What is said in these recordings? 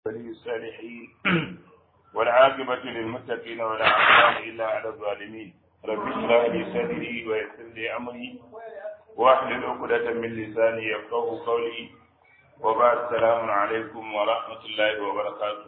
ولي الصالحين والعاقبة للمتقين ولا عدوان إلا على الظالمين رب اشرح لي صدري ويسر لي أمري واحلل عقدة من لساني يفقه قولي وبعد السلام عليكم ورحمة الله وبركاته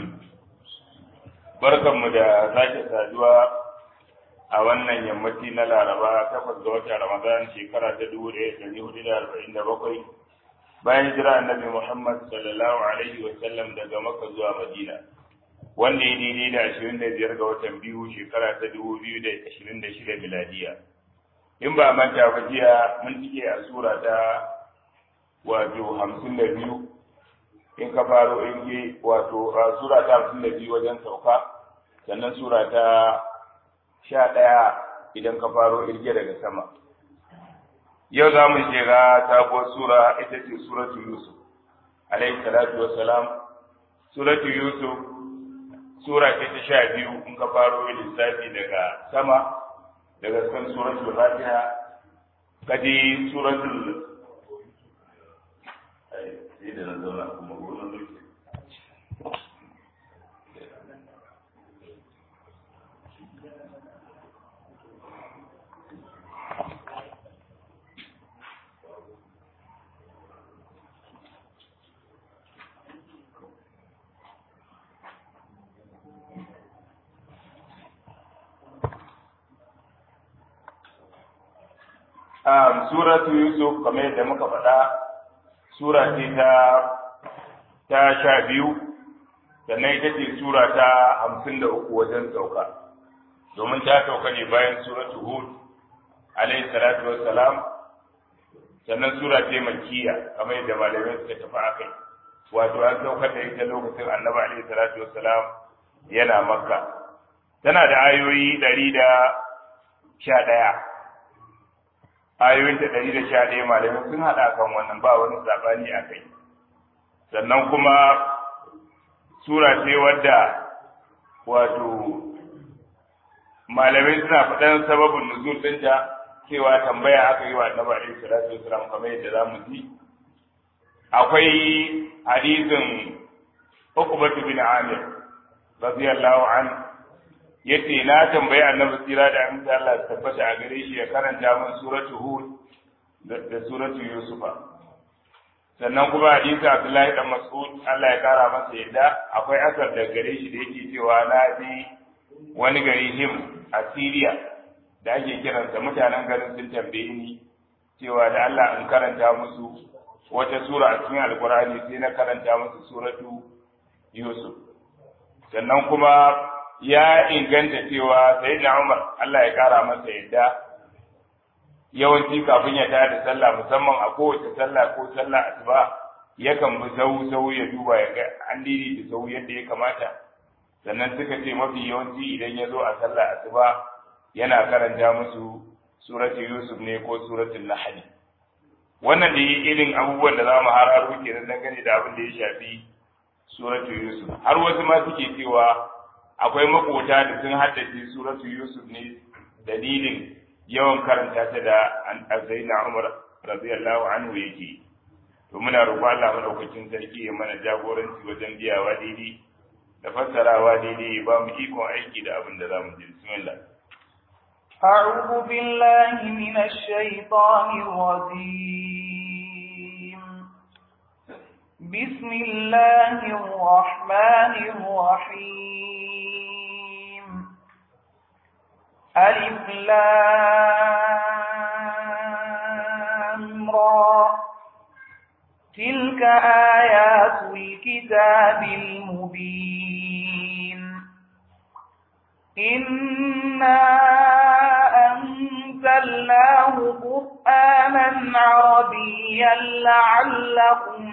barkanmu da sake saduwa a wannan yammaci na laraba takwas ga watan ramadan shekara ta dubu ɗaya ɗari hudu da arba'in da bakwai bayan jira annabi muhammad sallallahu alaihi wa sallam daga makka zuwa madina wanda ya daidai da ashirin da biyar ga watan biyu shekara ta dubu biyu da ashirin da shida miladiya in ba manta ba jiya mun cike a sura ta wato hamsin da biyu in ka faro in ke wato sura ta hamsin da biyu wajen sauka sannan sura ta sha ɗaya idan ka faro irge daga sama yau za mu shiga sabuwar sura ita ce suratu yusuf alaihi salatu wassalam suratu yusuf sura ce ta sha biyu in ka faro lissafi daga sama daga kan suratul fatiha kadi suratul sai da na zauna kuma gudun zuke um, suratu yusuf kamar yadda muka faɗa sura ce ta ta sha biyu sannan ita ce sura ta hamsin da uku wajen sauka domin ta sauka ne bayan suratu hud alayhi salatu wassalam sannan sura ce makkiya kamar yadda malamai suka tafi a kai wato an saukar da ita lokacin annabi alayhi salatu wassalam yana makka tana da ayoyi ɗari da sha ɗaya ayoyin ta ɗari da sha ɗaya malamai sun haɗa kan wannan ba wani saɓani a kai sannan kuma sura ce wadda wato malamai suna faɗan sababin nuzul ɗinta cewa tambaya aka yi wa annabi alaihi salatu wasalam kamar yadda za mu ji akwai hadisin Uqbatu bin Amir radiyallahu an yace na tambayi annabi tsira da amince Allah ya tabbata a gare shi ya karanta min suratu Hud da suratu Yusufa sannan kuma hadisi Abdullahi dan Mas'ud Allah ya kara masa yadda akwai asar da gare shi da yake cewa na ji wani gari him a Syria da ake kiransa mutanen garin sun tambaye ni cewa da Allah in karanta musu wata sura a cikin Alkur'ani sai na karanta musu suratu Yusuf sannan kuma ya inganta cewa sayyidina Umar Allah ya kara masa yadda yawanci kafin ya tayar da sallah musamman a kowace sallah ko sallah asuba yakan bi sau sau ya duba ya ga an didi da sau yadda ya kamata sannan suka ce mafi yawanci idan ya zo a sallah asuba yana karanta musu suratu yusuf ne ko suratul nahl wannan da irin abubuwan da za mu hararo kenan dangane da abin da ya shafi suratu yusuf har wasu ma suke cewa akwai makota da sun haddace suratu yusuf ne dalilin yawan karanta ta da Zaina Umar radiyallahu anhu yake to muna roƙon Allah madaukakin sarki ya mana jagoranci wajen biyawa daidai da fassarawa daidai ya ba mu ikon aiki da abin da zamu ji bismillah أعوذ بالله من الشيطان الرجيم بسم الله الرحمن الرحيم ألف لام را تلك آيات الكتاب المبين إنا أنزلناه قرآنا عربيا لعلكم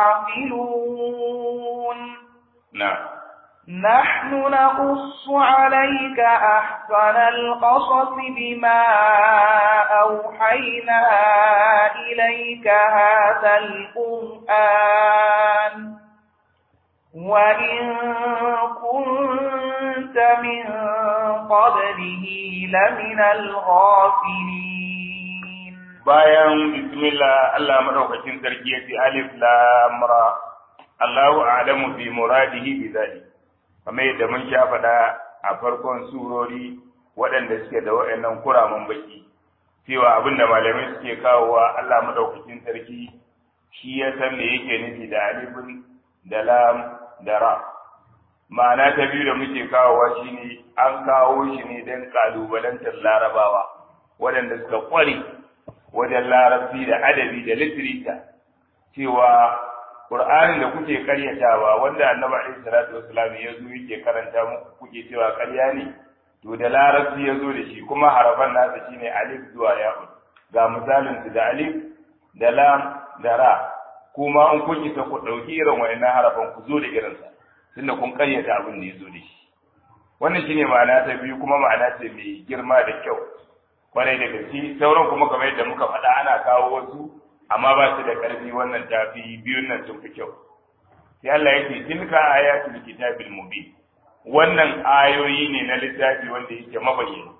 تعقلون نعم نحن نقص عليك أحسن القصص بما أوحينا إليك هذا القرآن وإن كنت من قبله لمن الغافلين bayan bismillah Allah madaukakin sarki ya ce alif lam ra Allahu a'lamu bi muradihi bi dhalik kamar yadda mun sha faɗa a farkon surori waɗanda suke da waɗannan kuramin baki cewa abin da malamai suke kawowa Allah madaukakin sarki shi ya san me yake nufi da alifin da lam da ra ma'ana ta biyu da muke kawowa shine an kawo shi ne don kalubalantar larabawa waɗanda suka ƙware wajen larabci da adabi da litirita cewa Qur'anin da kuke karyatawa wanda Annabi alaihi salatu wassalam ya zo yake karanta muku kuke cewa ƙarya ne to da larabci ya zo da shi kuma harafan nasa shine alif zuwa ya'un ga misalin su da alif da lam da ra kuma in kun isa ku ɗauki irin wa'annan harafan ku zo da irinsa tunda kun karyata abin da ya zo da shi wannan shine ma'ana ta biyu kuma ma'ana ce mai girma da kyau kwarai da gaske sauran kuma kamar yadda muka faɗa ana kawo wasu amma ba su da ƙarfi wannan tafi biyun nan sun fi kyau sai Allah yake tilka ayatul kitabil mubin wannan ayoyi ne na littafi wanda yake mabayyana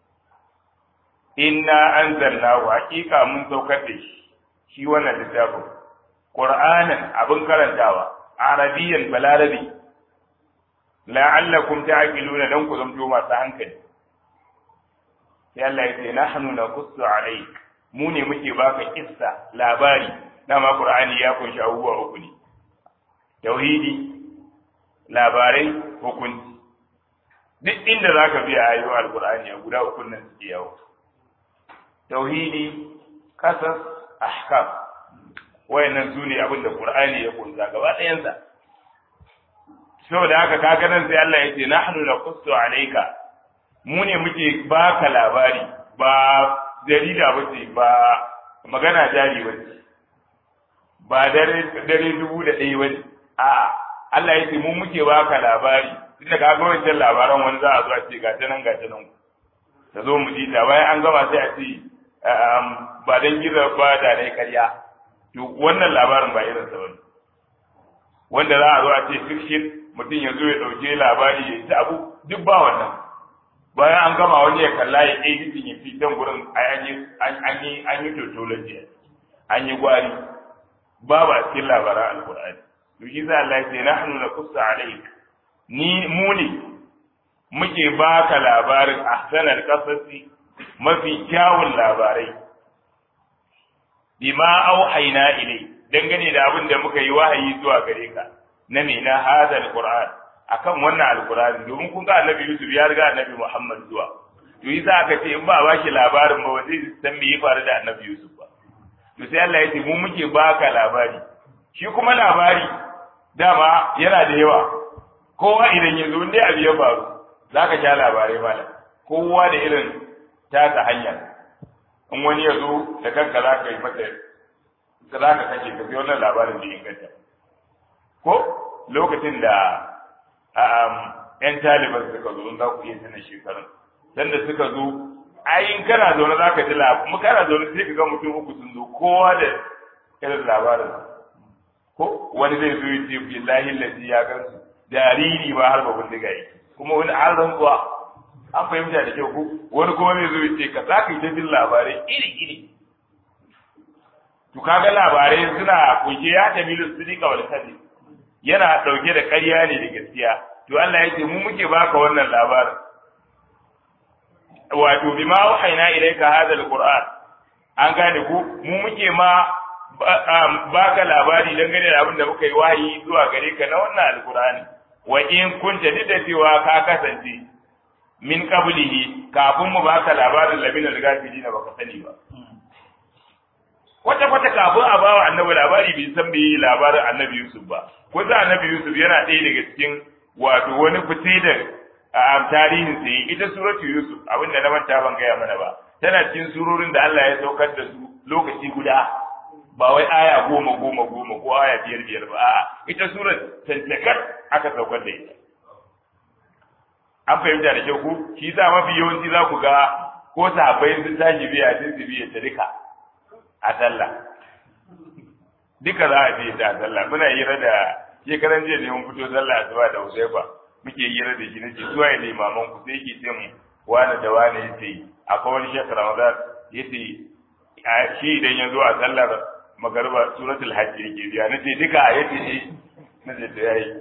inna anzalnahu haqiqa mun saukar da shi shi wannan littafin qur'anan abin karantawa arabiyyan balarabi la'allakum ta'qiluna dan ku zamto masu hankali sai Allah ya ce nahnu naqussu alayk mu ne muke baka kissa labari dama qur'ani ya kunshi abubuwa uku ne tauhidi labarai hukunci duk inda zaka biya ayoyin alqur'ani a guda uku nan suke yawo tauhidi kasas ahkam wayannan su ne abin da qur'ani ya kunsa gaba ɗayansa saboda haka kaga nan sai Allah ya ce nahnu naqussu alayka mu ne muke baka labari ba jarida ba ce ba magana jari ba ce ba dare dare dubu da ɗaya ba ne a Allah ya ce mu muke baka labari tunda ka ga wancan labaran wani za a zo a ce ga ta nan ga ta nan ta zo mu ji ta bayan an gama sai a ce ba dan gizo ba da dai karya to wannan labarin ba irin sa bane wanda za a zo a ce fiction mutum ya zo ya ɗauke labari ya ci abu duk ba wannan bayan an gama wani ya kalla ya editing ya fi dan gurin an yi an yi an yi totology an yi gwari babu a cikin labaran alqur'ani to shi sa Allah ya ce nahnu naqussu alayk ni mu ne muke baka labarin ahsanal qasasi mafi kyawun labarai bima auhayna ilai dangane da abin da muka yi wahayi zuwa gare ka na me na hada alquran akan wannan alqur'ani domin kun ga annabi Yusuf ya riga annabi Muhammad zuwa to yi za ka ce in ba ba shi labarin ba zai san me ya faru da annabi Yusuf ba to sai Allah ya ce mu muke baka labari shi kuma labari dama yana da yawa kowa idan ya zo dai abu ya faru za ka sha labarai malam kowa da irin tasa hanya in wani ya zo da kanka za ka yi mata za ka kashe ka wannan labarin da inganta ko lokacin da ‘yan taliban suka zo za ku iya tana shekarun dan da suka zo ayin kana zaune za ka ji labarin kuma kana zaune sai ka ga mutum uku sun zo kowa da irin labarin ko wani zai zo ya ce billahi lazi ya gansu jariri ba har ba bindiga yake kuma wani an rantsuwa an fahimta da kyau ko wani kuma zai zo ya ce ka za ka yi ta jin labarai iri iri to kaga labarai suna kunshe ya tamilu sidika wal kadhib yana dauke da ƙarya ne da gaskiya to Allah ya ce mu muke baka wannan labarin wato bima wahaina ilayka hadha alquran an gane ku mu muke ma baka labari dangane da abin da muka yi wahayi zuwa gare ka na wannan alqurani wa in kunta duk da cewa ka kasance min qablihi kafin mu baka labarin labin al-gafili na baka sani ba kwata kwata kafin a bawa annabi labari bai san bai labarin annabi Yusuf ba ko za annabi Yusuf yana ɗaya daga cikin wato wani fice da a tarihin sa ita suratu Yusuf abinda na manta ban gaya mana ba tana cikin surorin da Allah ya saukar da su lokaci guda ba wai aya goma goma goma ko aya biyar biyar ba a'a ita surar tantakar aka saukar da ita an fahimta da kyau ko shi sa mafi yawanci za ku ga ko sahabbai sun tashi biya sun su biya ta duka a sallah duka za a biya ta a sallah muna hira da shekaran jiya ne mun fito sallah asuba da Huzaifa muke hira da shi nace zuwa ya limaman ku sai yake ce mu wani da wani yace akwai wani shekar Ramadan yace shi idan ya zo a sallar magariba suratul hajj yake biya nace duka yace eh na ce da yayi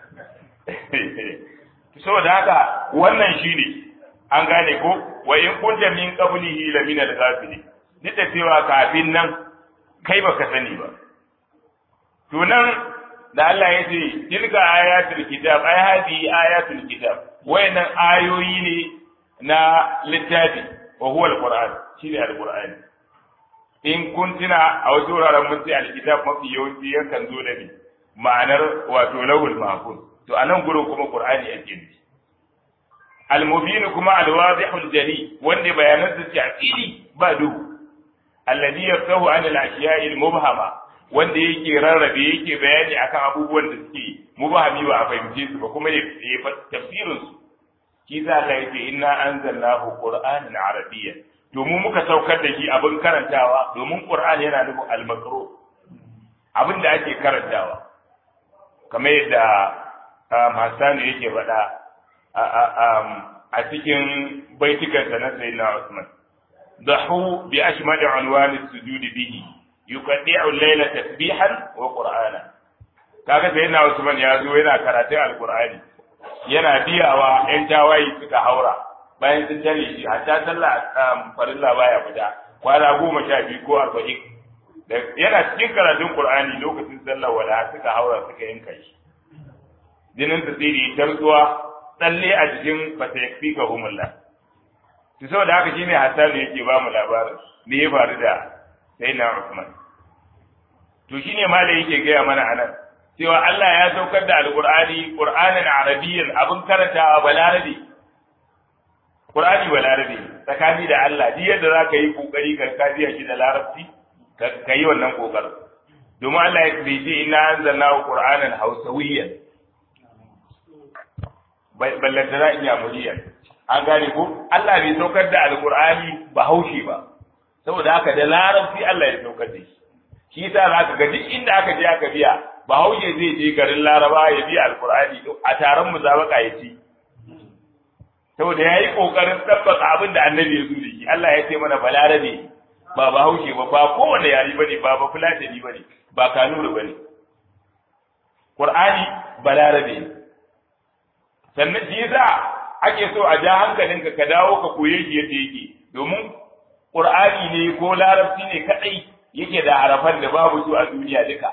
saboda haka wannan shine an gane ko wa in kunta min qablihi la min al-ghafili duk da cewa kafin nan kai baka sani ba to nan da Allah ya ce tilka ayatul kitab ay hadi ayatul kitab wayannan ayoyi ne na littafi wa huwa al-qur'an shine al-qur'ani in kuntina a wasu wuraren mun ce al-kitab mafi yawanci yakan zo da ne ma'anar wato lawul mahfuz to anan gurin kuma qur'ani ake nufi al-mubin kuma al-wadihul jali wanda bayanan su ce a fili ba duhu alladhi yaftahu an al-ashiya'i al-mubhama wanda yake rarrabe yake bayani akan abubuwan da suke mubahami ba a fahimce su ba kuma ya tafsirin su shi za ka yace inna anzalnahu qur'anan arabiyyan domin muka saukar da shi abin karantawa domin qur'ani yana nufin al-maqru abin da ake karantawa kamar yadda Hassanu yake faɗa a cikin baitikansa na sayyidina Usman ضحوا بأشمل عنوان السجود به يقطع الليل تسبيحا وقرآنا kaga sai na Usman ya zo yana karatun alkur'ani yana biyawa yan tawayi suka haura bayan sun tare shi hatta sallah farilla baya fita kwana goma sha biyu ko arba'in yana cikin karatun qur'ani lokacin sallah wala suka haura suka yanka shi jinin sa tsiri tarzuwa tsalle a jikin fata yakfika humullah to saboda haka shine Hassan yake ba mu labarin me ya faru da Sayyidina Usman to shine malai yake gaya mana anan cewa Allah ya saukar da Alqur'ani Qur'anin Arabiyyan abin karantawa balarabe Qur'ani balarabe tsakani da Allah duk yadda zaka yi kokari ka kafiya shi da larabci ka yi wannan kokarin domin Allah ya ce inna anzalnahu Qur'anan Hausawiyyan ballantana iya muriyar an gane ko Allah bai saukar da alkur'ani ba haushi ba saboda haka da larabci Allah ya saukar da shi shi yasa zaka ga duk inda aka je aka biya ba haushe zai je garin laraba ya biya alkur'ani a taron musabaka ya ci saboda yayi kokarin tabbata abin da annabi ya zo da shi Allah ya ce mana balarabe ba ba haushe ba ba kowanne yari bane ba ba fulatani bane ba kanuri bane Qur'ani balarabe sannan shi yasa ake so a ja hankalinka ka dawo ka koye shi yadda yake domin qur'ani ne ko larabci ne kadai yake da harafan da babu su a duniya duka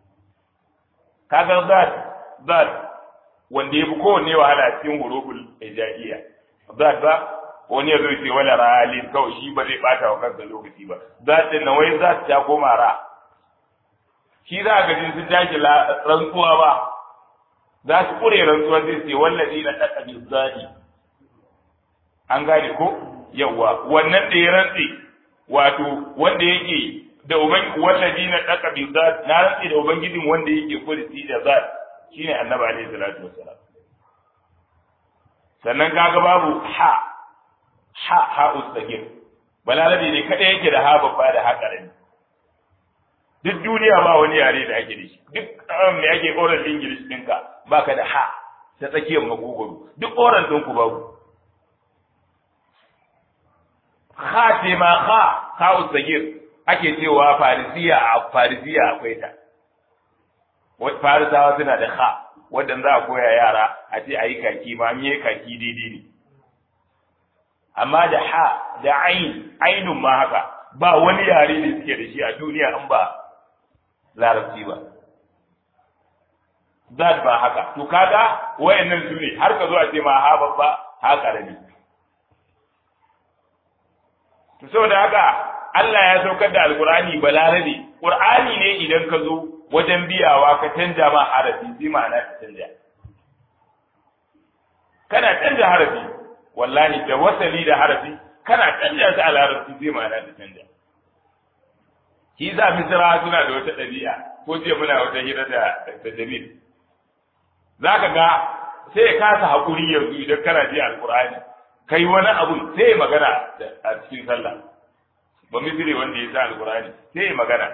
kaga zat zat wanda yafi kowanne wahala cikin huruful ijaiya zat ba wani ya zo ce wala ralin kawai shi ba zai bata wa kansa lokaci ba zat din nan wai zat ta koma ra shi za ka jin sun tashi rantsuwa ba za su kure rantsuwa zai ce wallazi na ɗaɗa bizzani an gane ko yawa wannan da ya rantse wato wanda yake da uban wallazi na ɗaɗa bizzani na rantse da ubangijin wanda yake kursi da zat shine annabi alaihi salatu wassalam sannan kaga babu ha ha ha ustagir balarabe ne kada yake da ha babba da ha karami duk duniya ba wani yare da ake da shi duk me ake oral english ɗinka baka da ha ta tsakiyar magogoro duk oral ɗinku babu ha ce ma ha ha usagir ake cewa farisiya a farisiya akwai ta farisawa suna da ha wadda za a koya yara a ce a yi kaki ma an yi kaki daidai ne amma da ha da ain ainun ma haka ba wani yare ne suke da shi a duniya an ba larabci ba zat ba haka to kaga wayannan su ne har ka zo a ce ma ha babba ha karami to saboda haka Allah ya saukar da alqur'ani balarabe qur'ani ne idan ka zo wajen biyawa ka canja ma harafi bi ma'ana ka canja kana canja harafi wallahi da wasali da harafi kana canja su a larabci bi ma'ana ka canja shi za misra suna da wata ɗabi'a ko ce muna wata hira da da Jamil zaka ga sai ya kasa hakuri yanzu idan kana ji alqur'ani kai wani abu sai magana a cikin sallah ba misri wanda ya sa alqur'ani sai magana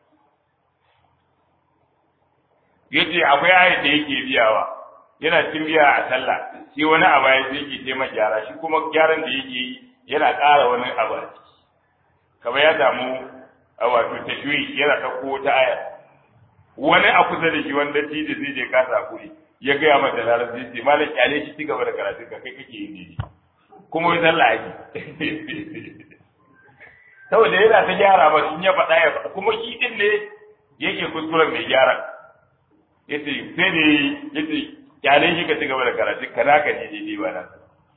yace akwai ayat da yake biyawa yana cikin biya a sallah shi wani abu ya sai yake ce gyara shi kuma gyaran da yake yi yana ƙara wani abu a ciki kamar ya samu wato tashwi yana ɗauko wata aya wani a kusa da shi wanda shi da zai je kasa kuri ya gaya mata da larabci ce malam kyale shi ci gaba da karatun ka kai kake yin daidai kuma wai sallah ake saboda yana ta gyara ba in ya faɗa ya faɗa kuma shi din ne yake kuskuren mai gyara yace sai da yace kyale shi ka ci gaba da karatun ka naka ne daidai ba nan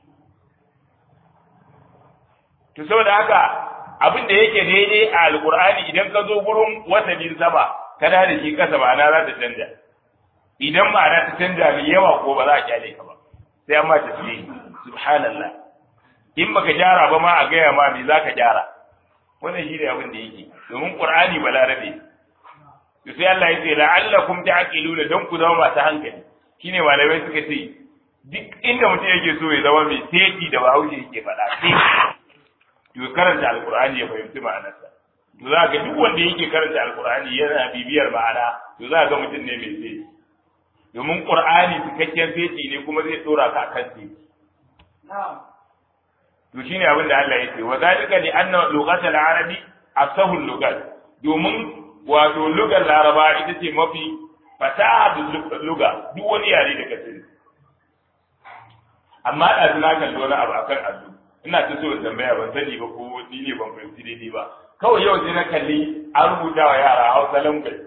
to saboda haka abin da yake daidai a alqur'ani idan ka zo gurin watannin sama kana da shi kasa ma'ana za ta canja idan ma'ana ta canja mai yawa ko ba za a kyale ka ba sai an ma tasbihi subhanallah in baka gyara ba ma a gaya ma me zaka gyara wannan shi ne abin da yake domin qur'ani balarabe to sai Allah ya ce la'allakum ta'qiluna dan ku zama masu hankali shine malamai suka ce duk inda mutum yake so ya zama mai teki da bahaushe yake faɗa sai to karanta alqur'ani ya fahimci ma'anarsa to za ga duk wanda yake karanta alqur'ani yana bibiyar ma'ana to za ga mutum ne mai teki domin qur'ani cikakken teki ne kuma zai dora ka kan teki to shine abin da Allah yake wa zalika li anna lughatal arabi asahul lugat domin wato lugar laraba ita ce mafi fasaha luga duk wani yare da ka sani amma da na kalli wani abu akan allo ina ta so in tambaya ban sani ba ko ni ne ban fahimci daidai ba kawai yau sai na kalli an rubuta wa yara hausa language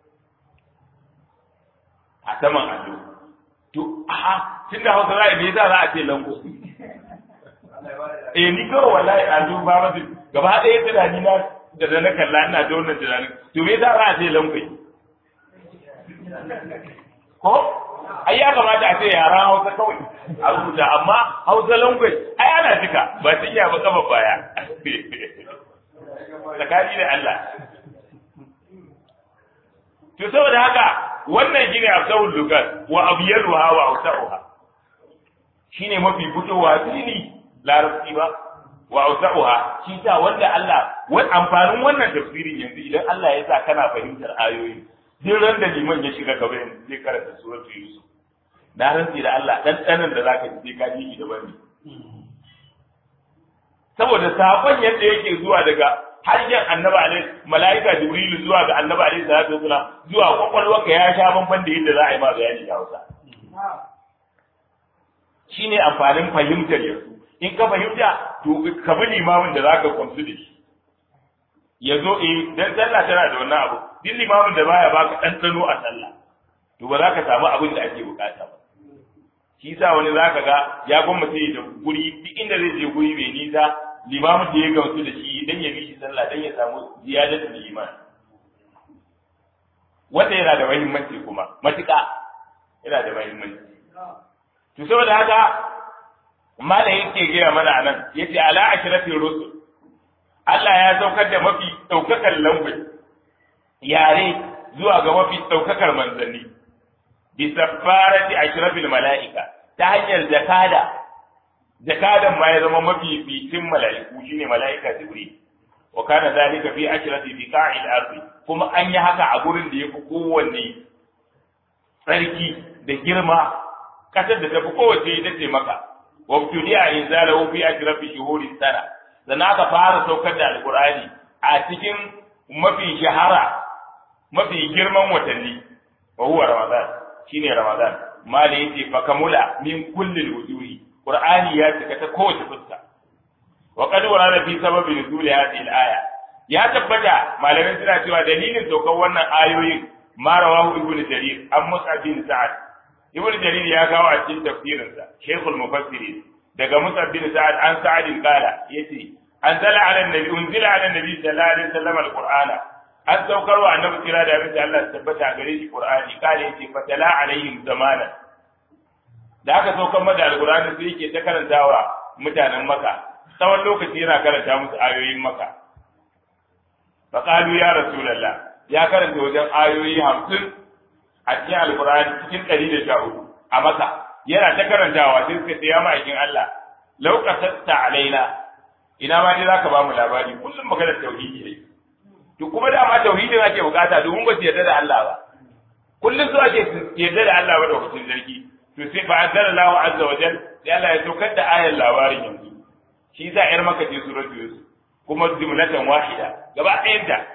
a saman allo to aha tunda hausa za a me yasa za a ce lango eh ni kawai wallahi allo ba ma gaba ɗaya tunani na da da na kalla ina da wannan tunanin to me yasa za a ce language ko ai ya kamata a ce yaran hausa kawai a rubuta amma hausa language ai ana jika ba ta iya ba kafa baya tsakani da Allah to saboda haka wannan shine afsahul lugat wa abyaluha wa awsa'uha shine mafi fitowa fili larabci ba wa awsa'uha shi ta wanda Allah wani amfanin wannan tafsirin yanzu idan Allah ya sa kana fahimtar ayoyi duk ran da liman ya shiga gaba yanzu zai karanta suratul yusuf na rantsi da Allah dan danan da zaka ji sai ka ji daban ne saboda sakon yadda yake zuwa daga harshen annabi alaihi malaika jibrilu zuwa ga annabi alaihi salatu wasalam zuwa kwakwalwarka ya sha bamban da yadda za a yi ma bayani da Hausa shine amfanin fahimtar yanzu in ka fahimta to ka bi limamin da zaka kwamsu da shi ya zo eh dan sallah tana da wannan abu duk limamin da baya baka ɗanɗano a sallah to ba za ka samu abin da ake bukata ba shi sa wani zaka ga ya gwamnati da guri duk inda zai je guri mai nisa limamin da ya gamsu da shi dan ya bi shi sallah dan ya samu ziyadatul iman wanda yana da muhimmanci kuma matuƙa yana da muhimmanci to saboda haka malam yake gaya mana anan yace ala ashrafir rusul Allah ya saukar da mafi ɗaukakar lambai yare zuwa ga mafi ɗaukakar manzanni bi safarati ashrafil mala'ika ta hanyar jakada jakadan ma ya zama mafi fitin mala'iku shine mala'ika jibril wa kana zalika fi ashrati fi qa'il ardi kuma an yi haka a gurin da yafi kowanne tsarki da girma kasar da tafi kowace ita ce maka wa tudiya inzalahu fi ashrafi shuhuri sana sannan aka fara saukar da alqur'ani a cikin mafi shahara mafi girman watanni wa huwa ramadan shine ramadan mali yace fa kamula min kulli wujuhi qur'ani ya cika ta kowace fuska wa qad warada fi sababi nuzul hadhihi al-aya ya tabbata malamin suna cewa dalilin saukar wannan ayoyin ma rawahu ibn jarir an mus'ab bin sa'ad ibn jarir ya kawo a cikin tafsirinsa shaykhul mufassirin daga mus'ab bin sa'ad an sa'ad qala yace anzala ala nabi unzila ala nabi sallallahu alaihi wasallam al-qur'ana an saukar wa annabi kira da abin da Allah ya tabbata gare shi Qur'ani kale yace fatala alaihim zamana da aka saukar mada alqur'ani sai yake ta karantawa mutanen Makka tsawon lokaci yana karanta musu ayoyin Makka fa qalu ya rasulullah ya karanta wajen ayoyi 50 a cikin alqur'ani cikin 114 a Makka yana ta karantawa sai suka ce ya ma'aikin Allah law qasatta alaina ina ma dai zaka ba mu labari kullum maganar tauhidi ne to kuma dama tauhidin ake bukata domin ba su yarda da Allah ba kullum su ake yarda da Allah ba da hukun zargi to sai fa anzalallahu azza wa jal sai Allah ya saukar da ayar labarin yanzu shi yasa yar maka ce suratul yusuf kuma jumlatan wahida gaba ɗayanta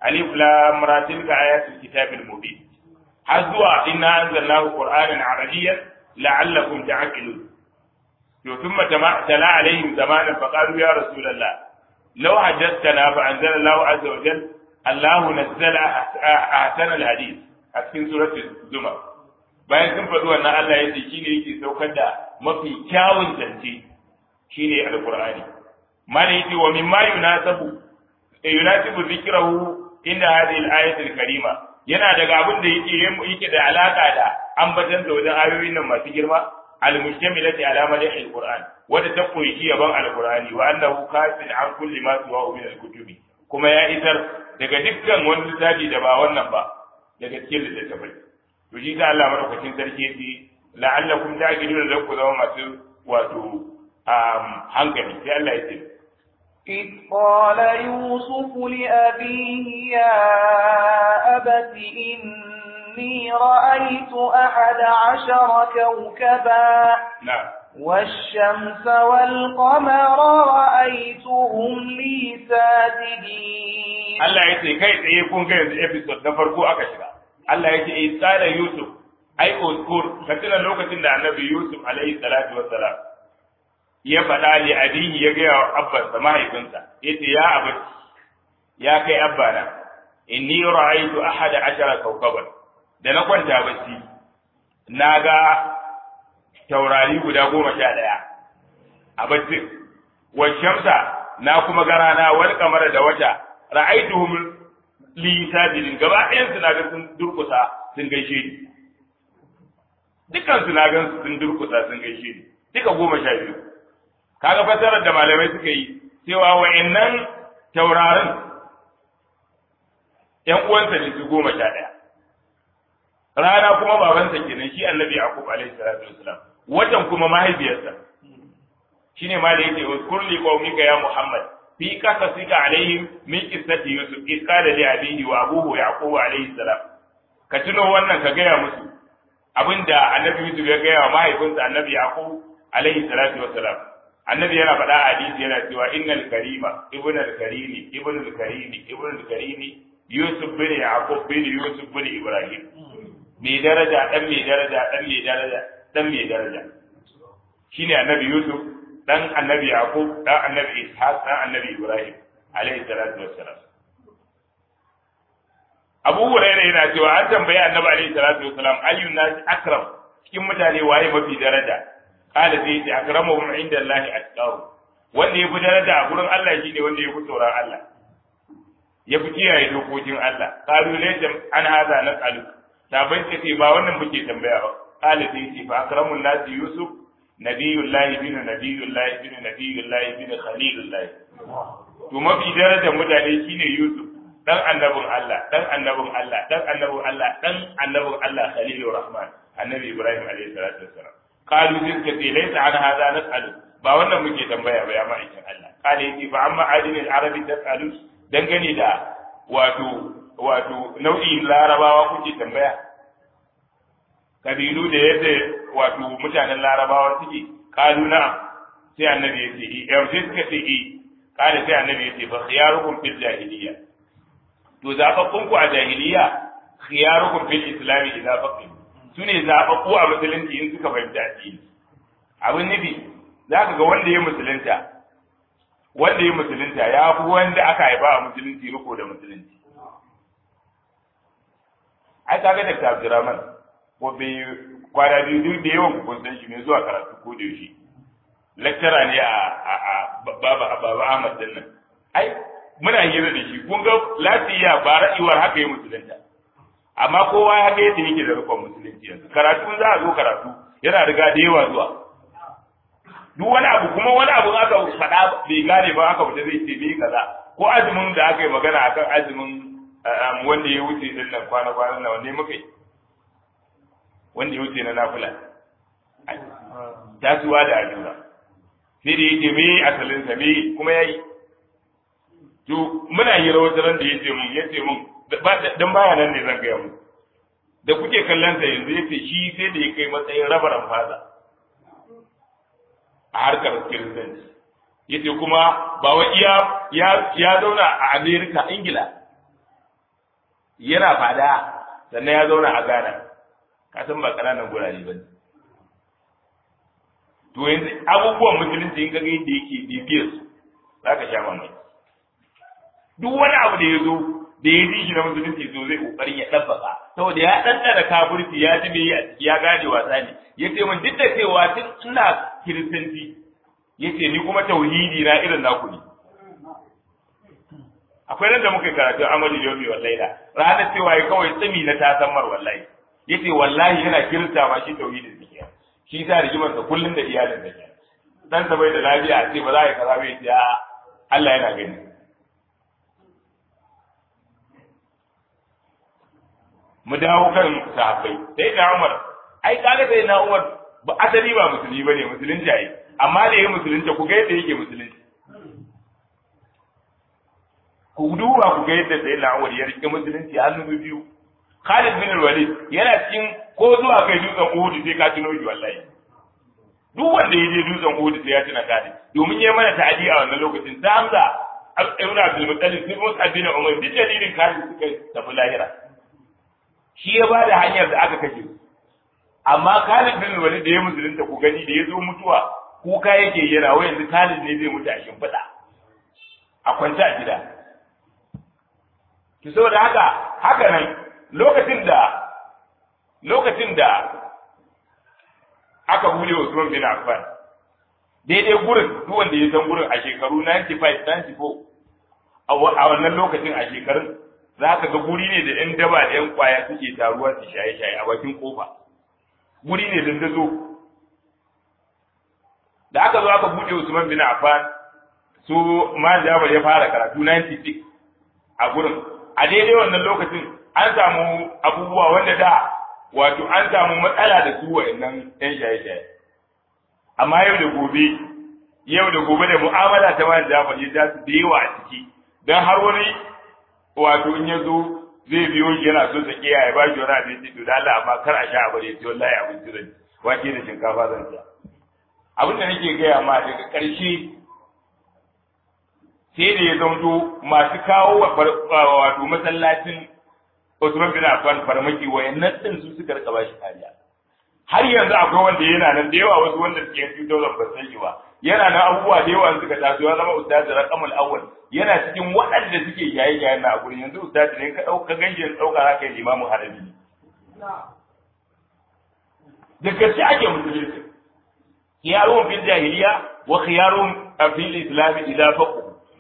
alif lam ra tilka ayatul kitabil mubin har zuwa inna anzalnahu qur'anan arabiyyan la'allakum ta'qilun to thumma tala alaihim zamanan faqalu ya rasulullah law hajjatana fa anzala Allahu azza wa jalla Allahu nazzala ahsana al-hadith a cikin suratul zumar bayan sun faɗi wannan Allah ya ce shine yake saukar da mafi kyawun zance shine alqur'ani mana yace wa mimma yunasabu yunasibu dhikrahu inda hadhihi al-ayat al-karima yana daga abin da yake yake da alaka da ambatan da wajen ayoyin nan masu girma al-mustamilati ala madhi al-qur'an wanda ta koyi yaban al-qur'ani wa annahu kafin an kulli ma suwa min al-kutubi kuma ya isar daga dukkan wani littafi da ba wannan ba daga cikin littattafai to shi ta Allah madaukakin sarki yace la'allakum ta'qiluna da ku zama masu wato hankali sai Allah ya ce إذ قال يوسف لأبيه يا أبت إني رأيت أحد عشر كوكبا نعم والشمس والقمر رأيتهم لي ساجدين Allah ya ce kai tsaye kun ga yanzu episode na farko aka shiga Allah ya ce eh tsara Yusuf ai uskur ka tuna lokacin da Annabi Yusuf alaihi salatu wassalam ya faɗa li abihi ya ga abbansa mahaifinsa yace ya abati ya kai abbana inni ra'aytu ahada ashara kawkaban da na kwanta bacci na ga taurari guda goma sha ɗaya a baccin wa shamsa na kuma ga rana wani kamar da wata ra'aytuhum li sajidin gaba ɗayan su na ga sun durkusa sun gaishe ni dukkan su na ga sun durkusa sun gaishe ni duka goma sha biyu kaga fasarar da malamai suka yi cewa wa'annan taurarin ƴan uwansa ne su goma sha ɗaya rana kuma babansa kenan shi annabi yaqub alaihi salatu wasalam watan kuma mahaifiyarsa shine ma da yake uzkur li qaumika ya muhammad fi qasasika alaihim min qissati yusuf id qala li abihi wa abuhu yaqub alaihi salam ka tuno wannan ka gaya musu abinda annabi yusuf ya gaya wa mahaifinsa annabi yaqub alaihi salatu wasalam annabi yana faɗa a hadisi yana cewa innal karima ibn al karimi ibn al karimi ibn al karimi yusuf bin yaqub bin yusuf bin ibrahim mai daraja dan mai daraja dan mai daraja dan mai daraja shine annabi yusuf dan annabi yaqub dan annabi ishaq dan annabi ibrahim alaihi salatu wassalam abu hurairah yana cewa an tambayi annabi alaihi salatu wassalam ayyun nas akram cikin mutane waye mafi daraja qala sai ya akramuhum inda allahi atqahu wanda ya fi daraja a gurin Allah shine wanda ya fi tsoron Allah ya fi kiyaye dokokin Allah qalu laysa an hadha nas'alu sabai ce ce ba wannan muke tambaya ba qala sai ce fa akramun nasi yusuf nabiyullahi bin nabiyullahi bin nabiyullahi bin khalilullahi to mafi darajar mutane shine yusuf dan annabin Allah dan annabin Allah dan annabin Allah dan annabin Allah khalilur rahman annabi ibrahim alaihi salatu wassalam qalu sai ce ce laysa an hadha nas'alu ba wannan muke tambaya ba ya ma'aikin Allah qala yace fa amma adinil arabi tas'alu dangane da wato wato nau'in larabawa kuke tambaya kabilu da yadda wato mutanen larabawa suke kalu na sai annabi ya ce eh sai suka ce eh kada sai annabi ya ce fa khiyarukum fil jahiliya to zababbun ku a jahiliya khiyarukum fil islam idza faqih sune zababbu a musulunci in suka fahimta addini abin nufi zaka ga wanda ya musulunta wanda ya musulunta ya fi wanda aka haifa a musulunci riko da musulunci ai kaga da Abdurrahman ko bai kwana biyu duk da yawan kun san shi mai zuwa karatu ko da yaushe lecturer ne a a baba baba Ahmad din nan ai muna hira da shi kun ga lafiya ba ra'iwar haka yi musulunta amma kowa ya ga yadda yake da rikon musulunci yanzu karatu za a zo karatu yana riga da yawa zuwa duk wani abu kuma wani abu aka faɗa bai gane ba aka fita zai ce bai kaza ko azumin da aka yi magana akan azumin wanda ya wuce din nan kwana kwana nan wanne muka yi wanda ya wuce na nafila tasuwa da ajura sai da yake me asalin sa me kuma yayi to muna yi rawar ran da yace mun yace mun dan baya nan ne zan ga mu da kuke kallon sa yanzu yace shi sai da ya kai matsayin rabaran faza a harkar kiristanci yace kuma ba wa iya ya ya zauna a America Ingila yana fada sannan ya zauna a Ghana ka san ba ƙananan gurare ba ne to yanzu abubuwan musulunci in kaga yadda yake bibiyar su za ka sha mamaki duk wani abu da ya zo da ya ji shi na musulunci so zai kokarin ya ɗabbaka saboda ya ɗanɗana kafirci ya ji bai a ciki ya gane wasa ne ya ce min duk da cewa tun ina kiristanci ya ce ni kuma tauhidi na irin naku ne akwai nan da muka yi karatu amadu yomi wallahi da ranar cewa ya kawai tsimi na tasammar wallahi ya ce wallahi yana kirista ma shi tauhidin su kenan shi sa rigimarsa kullum da iyalin da ke dan sa bai da lafiya a ce ba za a yi kaza bai ce Allah yana gani mu dawo kan sahabbai sai da Umar ai kaga sai na Umar ba asali ba musulmi bane musulunci ai amma da yake musulunci ku ga yadda yake musulunci ku duba ku ga yadda sai na Umar ya rike musulunci hannu biyu Khalid bin Walid yana cikin ko zuwa kai dutsen Uhud sai ka tuno shi wallahi duk wanda ya je dutsen Uhud sai ya tuna Khalid domin ya mana ta'adi a wannan lokacin da Hamza Ibn Abdul Muttalib sai Musa bin Umar duk dalilin Khalid suka tafi lahira shi ya ba da hanyar da aka kashe amma Khalid bin Walid da ya musulunta ku gani da ya zo mutuwa kuka yake yana wa yanzu Khalid ne zai mutu a shimfiɗa a kwanta a gida ki saboda haka haka nan lokacin da lokacin da aka bude Usman bin Affan daidai gurin duk wanda ya san gurin a shekaru 95 94 a wannan lokacin a shekarun za ka ga guri ne da 'yan daba da 'yan kwaya suke taruwa su shaye-shaye a bakin kofa guri ne dandazo da aka zo aka buɗe Usman bin Affan su man Jabir ya fara karatu 96 a gurin a daidai wannan lokacin an samu abubuwa wanda da wato an samu matsala da su wa'annan 'yan shaye-shaye amma yau da gobe yau da gobe da mu'amala ta man Jabir ya ja su da yawa a ciki dan har wani wato in ya zo zai biyo shi yana so ta kiyaye ba shi wani abinci to da Allah amma kar a sha abu da yace wallahi abinci zan ci wake da shinkafa zan ci abin da nake gaya ma daga ƙarshe sai da ya zanto masu kawo wato masallacin Usman bin Affan farmaki wayannan din su suka rika bashi kariya har yanzu akwai wanda yana nan da yawa wasu wanda suke yanzu daular ba san shi ba yana nan abubuwa da yawa suka taso ya zama ustaz raqamul awwal yana cikin waɗanda suke yayi yayin na a gurin yanzu ustaz ne ka dauka ganjin dauka haka yin imamu harabi da gaske ake musulunci khiyarun fil jahiliya wa khiyarun fil islam idza faqu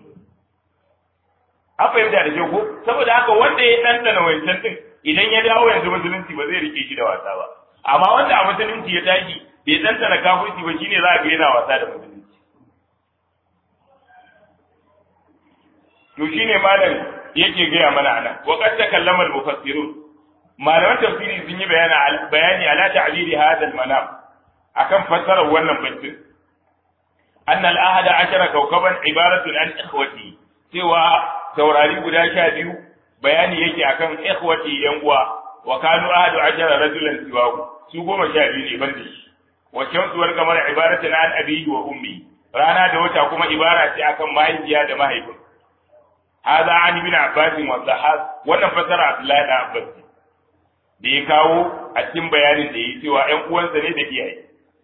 an fahimta da ke ko saboda haka wanda ya ɗanɗana wancan din idan ya dawo yanzu musulunci ba zai rike shi da wasa ba amma wanda a musulunci ya tashi bai ɗanɗana kafirci ba shine za a ga yana wasa da musulunci to shine malam yake gaya mana anan wa qad takallama al-mufassirun malaman tafsiri sun yi bayani bayani ala ta'biri hadha al-manam akan fassarar wannan baitin anna al-ahada ashara kawkaban ibaratun an ikhwati cewa taurari guda sha biyu bayani yake akan ikhwati yan uwa wa kanu ahadu ashara rajulan siwahu su goma sha biyu ne banda shi wa shamsu wal qamar ibaratun an abihi wa ummi rana da wata kuma ibara ce akan mahaifiya da mahaifin hada an ibn abbas wa sahab wannan fasara abdullahi da abbas da ya kawo a cikin bayanin da yi cewa ƴan uwansa ne da iyaye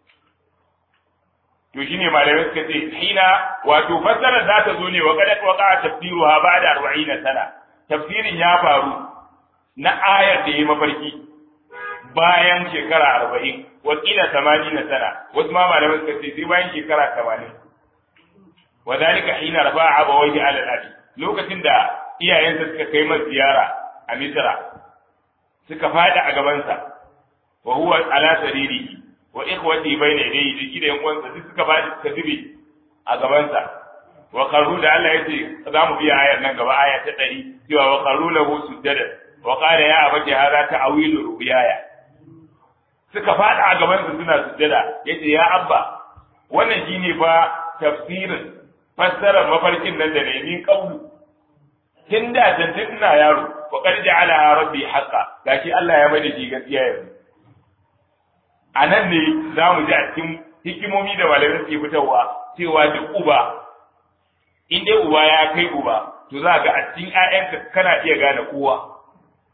to shine malamai suka ce hina wato fassarar za ta zo ne wa kada waqa tafsiruha ba'da 40 sana tafsirin ya faru na ayar da ya mafarki bayan shekara 40 wa kila 80 sana wasu ma malamai suka ce sai bayan shekara 80 wa dalika hina rafa'a abawayhi ala al lokacin da iyayensa suka kai masa ziyara a Misra suka fada a gabansa wa huwa ala saririhi wa ikhwati bayna yadayhi da shi da yan uwansa duk suka bada suka zube a gabansa wa qarru da Allah yace za mu biya ayar nan gaba aya ta 100 cewa wa qarru lahu sujada wa qala ya abati hadha ta'wilu ru'yaya suka fada a gabansa suna sujada yace ya abba wannan shine fa tafsirin fassarar mafarkin nan da ne min kaulu tun da tun ina yaro wa qad ja'ala rabbi haqqan gashi Allah ya mai da shi gaskiya yanzu a nan ne za mu ji a cikin hikimomi da malamai suke fitarwa cewa duk uba in dai uba ya kai uba to za ga a cikin ƴaƴanka kana iya gane kowa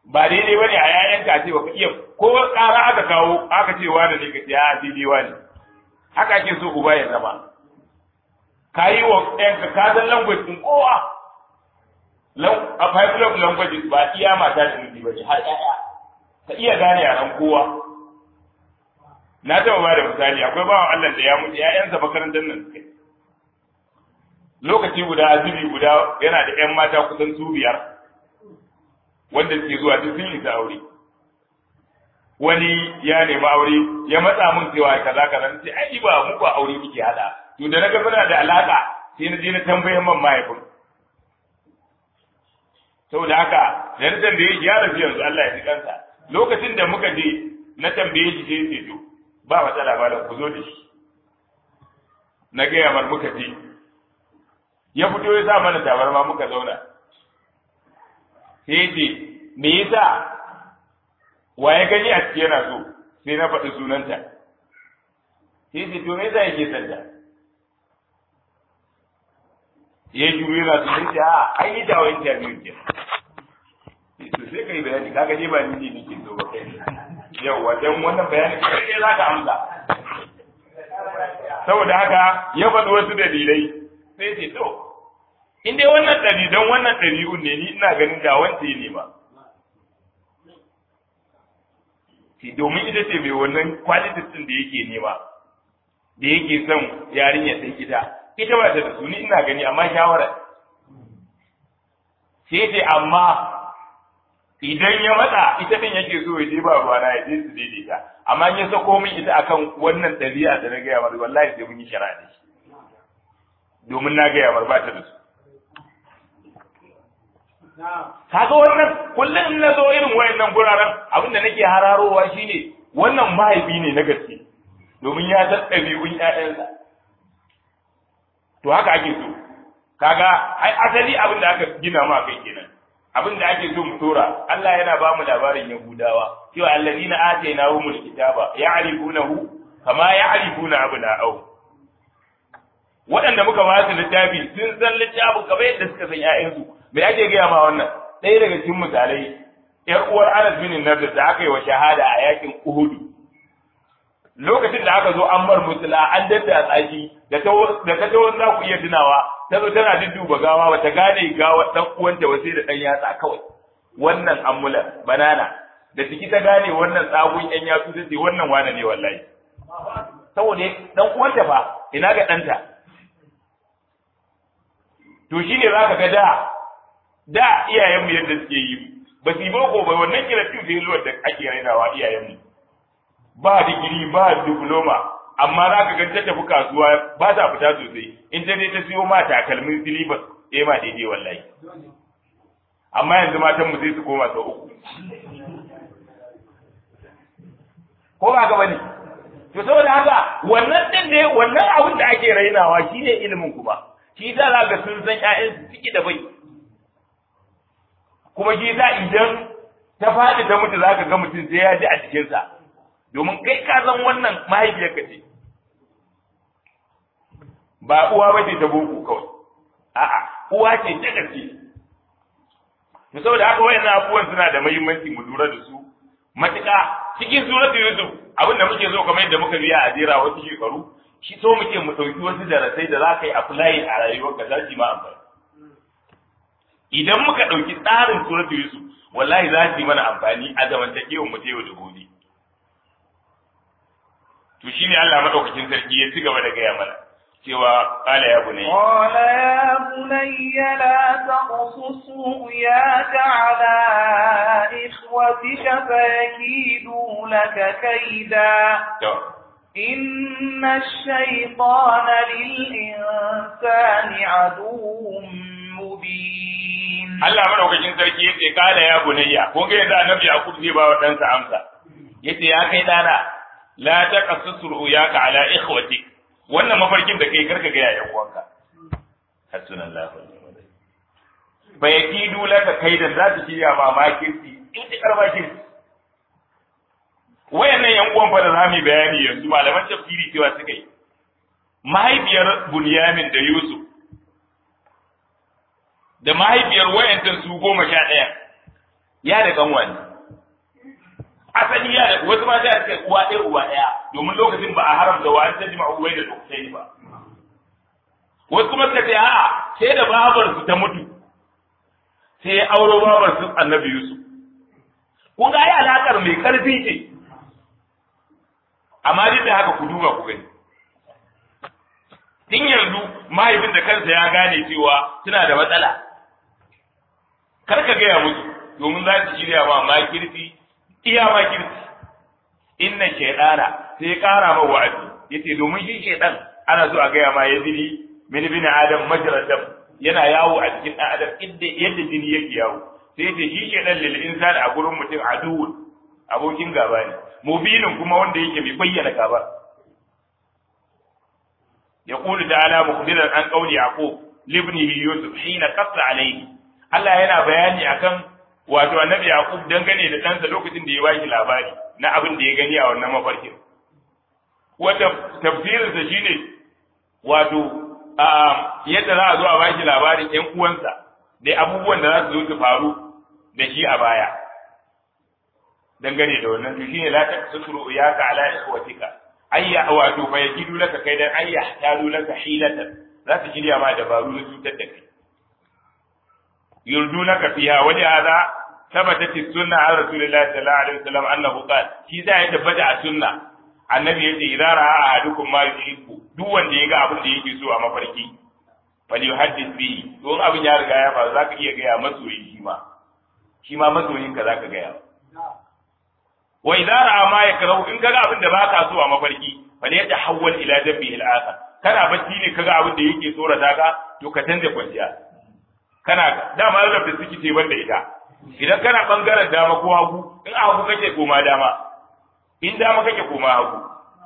ba daidai bane a yayan ka ce baka iya ko ƙara aka kawo aka ce wani ne ka ce a daidai wani haka ake so uba ya zama ka yi wa ɗanka ka san language ɗin kowa a five love language ba iya mata da miji ba ne har ƴaƴa ka iya gane yaran kowa na taɓa ba da misali akwai bawan Allah da ya mutu ƴaƴansa makarantar nan suka lokaci guda azubi guda yana da ƴan mata kusan su biyar wanda suke zuwa duk sun isa aure wani ya nemi aure ya matsa mun cewa kaza kaza sai ai ba mu ba aure muke hada to da naga muna da alaka sai na je na tambaye man mahaifin saboda haka da na tambaye shi ya rasu yanzu Allah ya ji kansa lokacin da muka je na tambaye shi sai ce to ba matsala ba ku zo da shi na gaya mar muka je ya fito ya sa mana tabarma muka zauna sai ce me yasa wa ya gani a ciki yana so sai na faɗi sunanta sai ce to me yasa yake santa ya shiru yana so sai ce a an yi dawo interview ke to sai kai bayani kaga je ba ni ne nake so ba kai yawa dan wannan bayani kai za ka amsa saboda haka ya faɗi wasu dalilai sai ce to in dai wannan ɗari don wannan ɗabi'un ne ni ina ganin da wanda ya nema domin ita ce mai wannan qualities ɗin da yake nema da yake son yarinya ɗin ita ita ba ta da su ni ina gani amma shawara sai ce amma idan ya matsa ita ɗin yake so ya je ba ruwa na ya je su daidaita amma in ya sako min ita akan wannan ɗabi'a da na gaya mar wallahi sai mun yi shari'a da shi domin na gaya mar ba ta da su kaga wannan kullum in na zo irin wayannan guraren abin da nake hararowa shine wannan mahaifi ne na gaske domin ya san ɗabi'un ƴaƴansa to haka ake so kaga ai asali abin da aka gina ma kai kenan abin da ake so mu tora Allah yana ba mu labarin Yahudawa cewa allazina atainahumul kitaba ya'rifunahu kama ya'rifuna abna'ahum waɗanda muka ba su littafi sun san littafin kamar yadda suka san ƴaƴansu me ake gaya ma wannan ɗaya daga cikin misalai ƴar uwar Anas bin Nadir da aka yi wa shahada a yakin Uhud lokacin da aka zo an bar musula an dadda tsaki da ta da ta tawo za ku iya tunawa ta zo tana dudduba gawa bata gane gawa dan uwanta ba sai da dan yatsa kawai wannan ammula banana da ciki ta gane wannan tsagun yan yatsu ta ce wannan wane ne wallahi saboda dan uwanta fa ina ga ɗanta to shine zaka ga da da iyayenmu yadda suke yi ba su yi boko ba wannan kirafin da zuwa da ake rainawa iyayenmu ba digiri ba diploma amma za ka ga ta tafi kasuwa ba ta fita sosai in ta je ta siyo ma takalmin silibas eh ma daidai wallahi amma yanzu matan mu sai su koma sau uku ko ba ka bane to saboda haka wannan din ne wannan abin da ake rainawa shine ilimin kuma shi yasa za ga sun san ƴaƴan su ciki da bai kuma shi yasa idan ta faɗi ta mutu za ka ga mutum sai ya ji a cikinsa domin kai ka san wannan mahaifiyarka ce ba uwa ba ce ta boko kawai a'a uwa ce ta gaske to saboda haka wayannan abubuwan suna da muhimmanci mu lura da su matuƙa cikin suratul yusuf abin da muke so kamar yadda muka biya a jera wasu shekaru shi so muke mu ɗauki wasu darasai da za ka yi apply a rayuwarka za su ma amfani idan muka ɗauki tsarin suratul yusuf wallahi za su yi mana amfani a zamantakewar mu ta yau da gobe to shine Allah madaukakin sarki ya ci gaba da gaya mana cewa qala ya bunayya qala ya bunayya la taqsus ru'yaka ala ikhwatika fayakidu laka kaida to inna ash-shaytana lil-insani aduwwun mubin Allah madaukakin sarki yace qala ya bunayya ko ga yanzu annabi Yakub zai ba wa ɗansa amsa yace ya kai dana la taqassus ru'yaka ala ikhwatik wannan mafarkin da kai karka ga yayan uwanka hasbunallahu wa ni'mal wakeel fa yakidu laka kaidan za su shirya ma makirci in ti karba kirci wayannan yan uwan fa da zamu bayani yanzu malaman tafsiri cewa suka yi mahaifiyar Bunyamin da Yusuf da mahaifiyar wayantan su goma sha ɗaya ya da kanwa ne asali ya da wasu mata ya ce uwa ɗaya uwa ɗaya domin lokacin ba a haramta wa an tajma uwai da lokacin ba wasu kuma suka ce a'a sai da babar su ta mutu sai ya auro babar su annabi Yusuf kun ga ai alakar mai karfi ce amma duk da haka ku duba ku gani tun yanzu mahaifin da kansa ya gane cewa suna da matsala kar ka gaya musu domin za su shirya ma makirfi iya makirfi inna shaidana sai ya kara ma wa'azi yace domin shi shaidan ana so a gaya ma ya jini min bin adam majrad dam yana yawo a cikin dan adam inda yadda jini yake yawo sai yace shi shaidan lil insani a gurin mutum aduwwun abokin gaba ne mubinin kuma wanda yake mai bayyana gaba يقول تعالى مخبرا عن قول يعقوب لابنه يوسف حين قص عليه Allah yana bayani akan wato annabi Yaqub dangane da ɗansa lokacin da ya bashi labari na abin da ya gani a wannan mafarkin. Wata tafsirinsa shine wato yadda za a zo a bashi labarin ‘yan uwansa da abubuwan da za su zo su faru da shi a baya. Dangane da wannan to shine la taqsuru ya ka ala ikhwatika ayya wato fa yajidu laka kaidan ayya talu laka hilatan za su shirya ma dabaru na cutar da kai yurdunaka fiha wa hadha thabatat as-sunnah an rasulillahi sallallahu alaihi wasallam annahu qala shi za ya tabbata a sunna annabi yace idza ra'a ahadukum ma yuhibbu duk wanda ya ga abin da yake so a mafarki fali yuhaddith bihi don abin ya riga ya faru zaka iya gaya masoyi shi ma shi ma masoyin ka zaka gaya wa idza ra'a ma yakrahu in kaga abin da baka so a mafarki fali yatahawwal ila dabbihi al-akhar kana bacci ne kaga abin da yake tsorata ka to ka canza kwanciya kana dama rabbi suke ce banda ita idan kana bangaren dama ko hagu in a hagu kake koma dama in dama kake koma hagu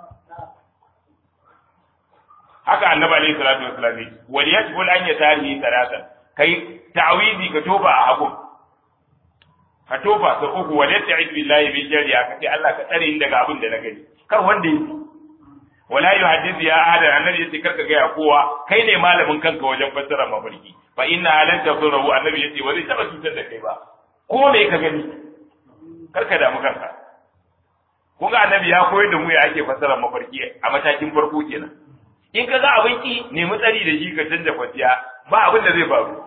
haka annabi alaihi salatu wasallam wal yajbul an yatarihi salatan kai ta'wizi ka tofa a hagu ka tofa sa uku wal yasta'id billahi min jari ka ce Allah ka tsare ni daga abin da na gani kar wanda yi wala yuhaddith ya ahadan annabi yace karka ga kowa kai ne malamin kanka wajen fassara mafarki fa inna lan tadurru annabi yace wani taba cutar da kai ba ko me ka gani karka damu kanka kun ga annabi ya koyar da mu ya ake fassara mafarki a matakin farko kenan in ka ga abin ki nemi tsari da shi ka canja kwanciya ba abin da zai faru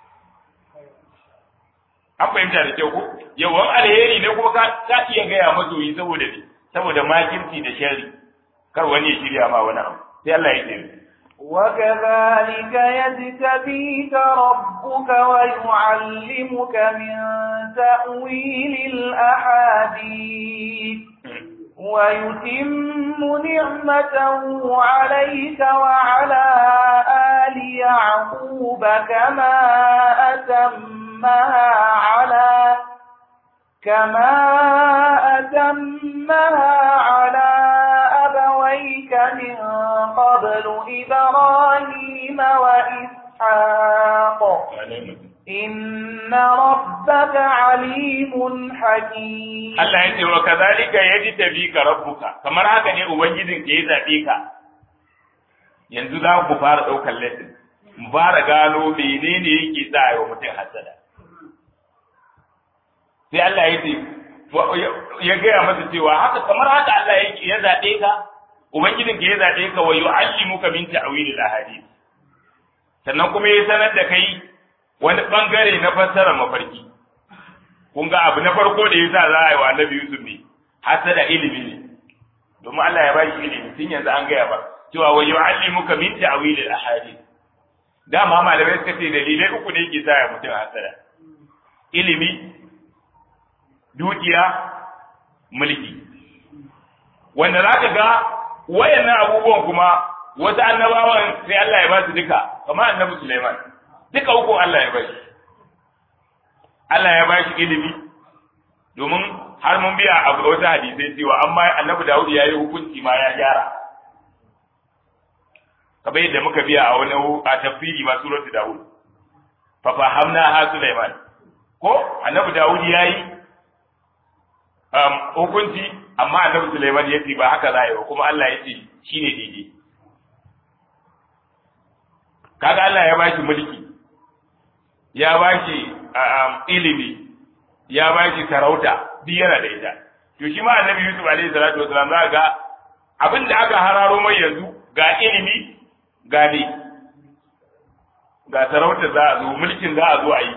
an fahimta da kyau ko yawan alheri ne kuma ka iya gaya mazoyi saboda ne saboda makirci da sharri kar wani ya shirya ma wani abu sai Allah ya tsere وكذلك يجتبيك ربك ويعلمك من تأويل الأحاديث ويتم نعمته عليك وعلى آل يعقوب كما أتمها على كما أتمها على أبويك من قبل إبراهيم وإسحاق إن ربك عليم حكيم Allah ya ce wa kazalika yajtabika rabbuka kamar haka ne ubangijin ke zabe ka yanzu za ku fara daukar lesson mu fara gano menene yake sa ayi wa mutum hasada sai Allah ya ce ya gaya masa cewa haka kamar haka Allah yake ya zabe ka ubangijin ke ya zabe ka wa yu'allimuka min ta'wil al-ahadith sannan kuma ya sanar da kai wani bangare na fassara mafarki kun ga abu na farko da yasa za a yi wa annabi Yusuf ne hasada ilimi ne domin Allah ya bashi ilimi tun yanzu an gaya ba cewa wa yu'allimuka min ta'wil al-ahadith dama malamai suka ce dalilai uku ne yake sa ya mutum hasada ilimi dukiya mulki wanda za ka ga wayannan abubuwan kuma wasu annabawan sai Allah ya ba su duka kamar annabi Sulaiman duka uku Allah ya bashi Allah ya bashi ilimi domin har mun biya a wasu hadisai cewa amma annabi Dawud ya yi hukunci ma ya gyara kamar yadda muka biya a wani a tafsiri ma suratu Dawud fa fahamna ha Sulaiman ko annabi Dawud ya yi hukunci amma annabi Sulaiman ya ce ba haka za a yi ba kuma Allah ya ce shine daidai kaga Allah ya bashi mulki ya bashi ilimi ya ba shi sarauta duk yana da ita to shi ma annabi Yusuf alaihi salatu wasalam za ga abin da aka hararo mai yanzu ga ilimi ga ne ga sarauta za a zo mulkin za a zo a yi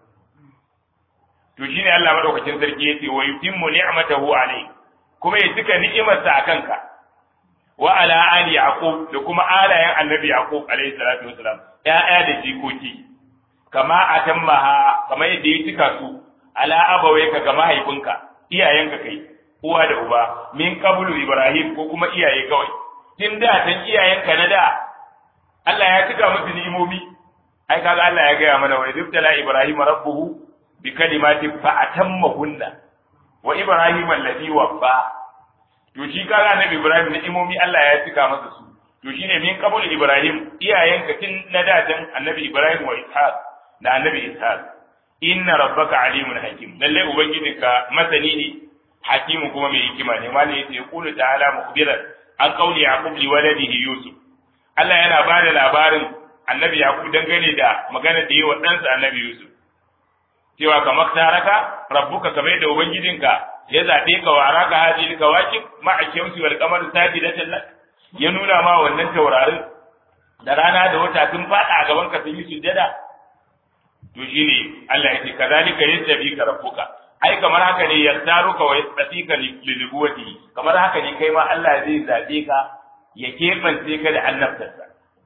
to shine Allah madaukakin sarki yace wa yutimmu ni'matahu alayhi kuma ya cika ni'imarsa a kanka wa ala ali yaqub da kuma alayen annabi yaqub alayhi salatu wasalam ya'ya da jikoki kama atammaha kama yadda ya cika su ala abawayka ga mahaifinka iyayenka kai uwa da uba min qablu ibrahim ko kuma iyaye kawai tun da tan iyayenka na da Allah ya cika musu ni'imomi ai kaga Allah ya gaya mana wa ibtala ibrahim rabbuhu bi kalimatin fa atammahunna wa ibrahim alladhi waffa to shi kaga annabi ibrahim ni'imomi Allah ya cika masa su to shine min qablu ibrahim iyayenka tun na da tan annabi ibrahim wa ishaq da annabi ishaq inna rabbaka alimun hakim lalle ubangijinka masani ne hakimu kuma mai hikima ne malai yace yaqulu ta'ala mukhbiran an qawli yaqub li waladihi yusuf Allah yana ba da labarin annabi yaqub dangane da magana da yi wa ɗansa annabi yusuf cewa kamar taraka rabbuka kamar yadda ubangijinka ya zaɓe ka wa araka hadhihi kawakib ma'a shamsi wal qamar sajidatan lak ya nuna ma wannan taurarin da rana da wata sun faɗa a gaban ka sun yi sujjada to shine Allah ya ce kazalika yastabi ka rabbuka ai kamar haka ne yartaruka wa yasfika li nubuwati kamar haka ne kai ma Allah zai zabe ka ya kebance ka da annabtarsa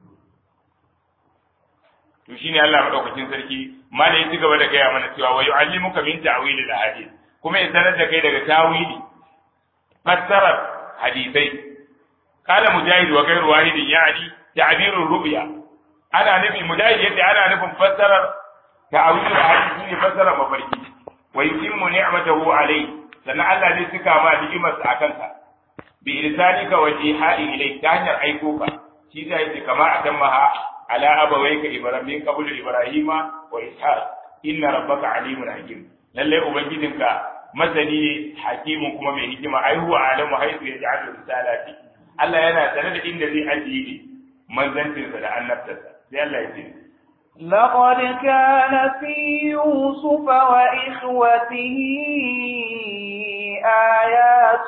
to shine Allah madaukakin sarki mala ya ci gaba da gaya mana cewa wa yu'allimuka min ta'wili al-hadith kuma ya sanar da kai daga tawili fassarar hadisai kala mujahid wa ghayru wahidin yani ta'birur ru'ya ana nufi mujahid yace ana nufin fassarar ta'awil hadisi ne fasara mafarki wa yutimmu ni'matahu alayhi sannan Allah zai cika ma ni'imarsa a kanka bi irsalika wa ihai ilayk ta hanyar aiko ka shi zai ce kama atammaha ala abawayka ibrahim qabl ibrahima wa ishaq inna rabbaka alimun hakim lalle ubangijinka masani ne hakimun kuma mai hikima ai huwa alamu haythu yaj'alu risalati Allah yana sanar da inda zai ajiye manzancinsa da annabtarsa sai Allah ya ce لقد كان في يوسف وإخوته آيات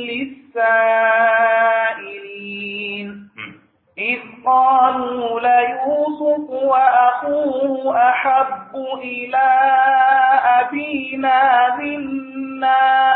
للسائلين إذ قالوا ليوسف وأخوه أحب إلى أبينا منا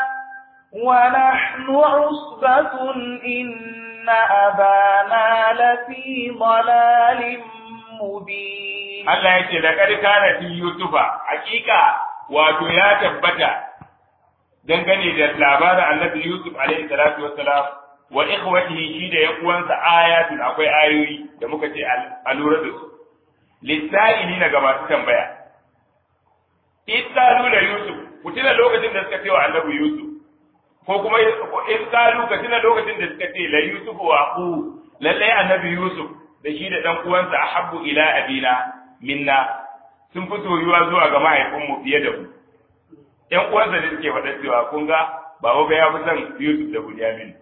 ونحن عصبة إن أبانا لفي ضلال مبين Allah ya ce laqad kana fi yusufa hakika wato ya tabbata dangane da labarin annabi yusuf alaihi salatu wassalam wa ikhwatihi shi da yan uwansa ayatun akwai ayoyi da muka ce a lura da su lissa'ili na ga masu tambaya ittalu da yusuf ku tuna lokacin da suka ce wa annabi yusuf ko kuma in kalu ka tuna lokacin da suka ce la yusuf wa aqu lallai annabi yusuf da shi da dan uwansa ahabbu ila abina minna sun fi soyuwa zuwa ga mahaifinmu fiye da mu ƴan uwansa da suke faɗa cewa kun ga baba ga ya fi son Yusuf da Bunyamin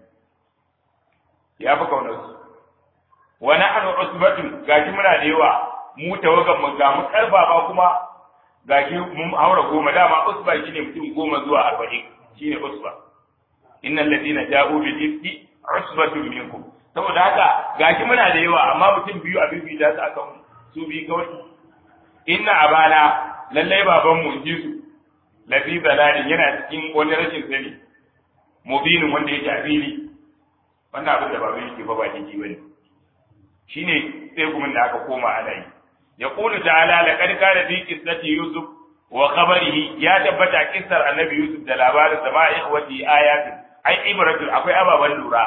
ya fi kaunar su wa nahnu usbatun gashi muna da yawa mu tawagan mu ga mu karfafa kuma gashi mun haura goma dama usba shine mutum goma zuwa arba'in shine usba innal ladina ja'u bil ifki usbatun minkum saboda haka gashi muna da yawa amma mutum biyu a bibi da su akan su bi kawai inna abana lallai baban mu ji su lafi dalalin yana cikin wani rashin sani mubinin wanda yake a fili wannan abin da baban yake fa ba jiki bane shine sai kuma da aka koma ana yi yaqulu ta'ala laqad kana fi qissati yusuf wa khabarihi ya tabbata kissar annabi yusuf da labarin sa ma ikhwati ayatin ai ibratul akwai ababan lura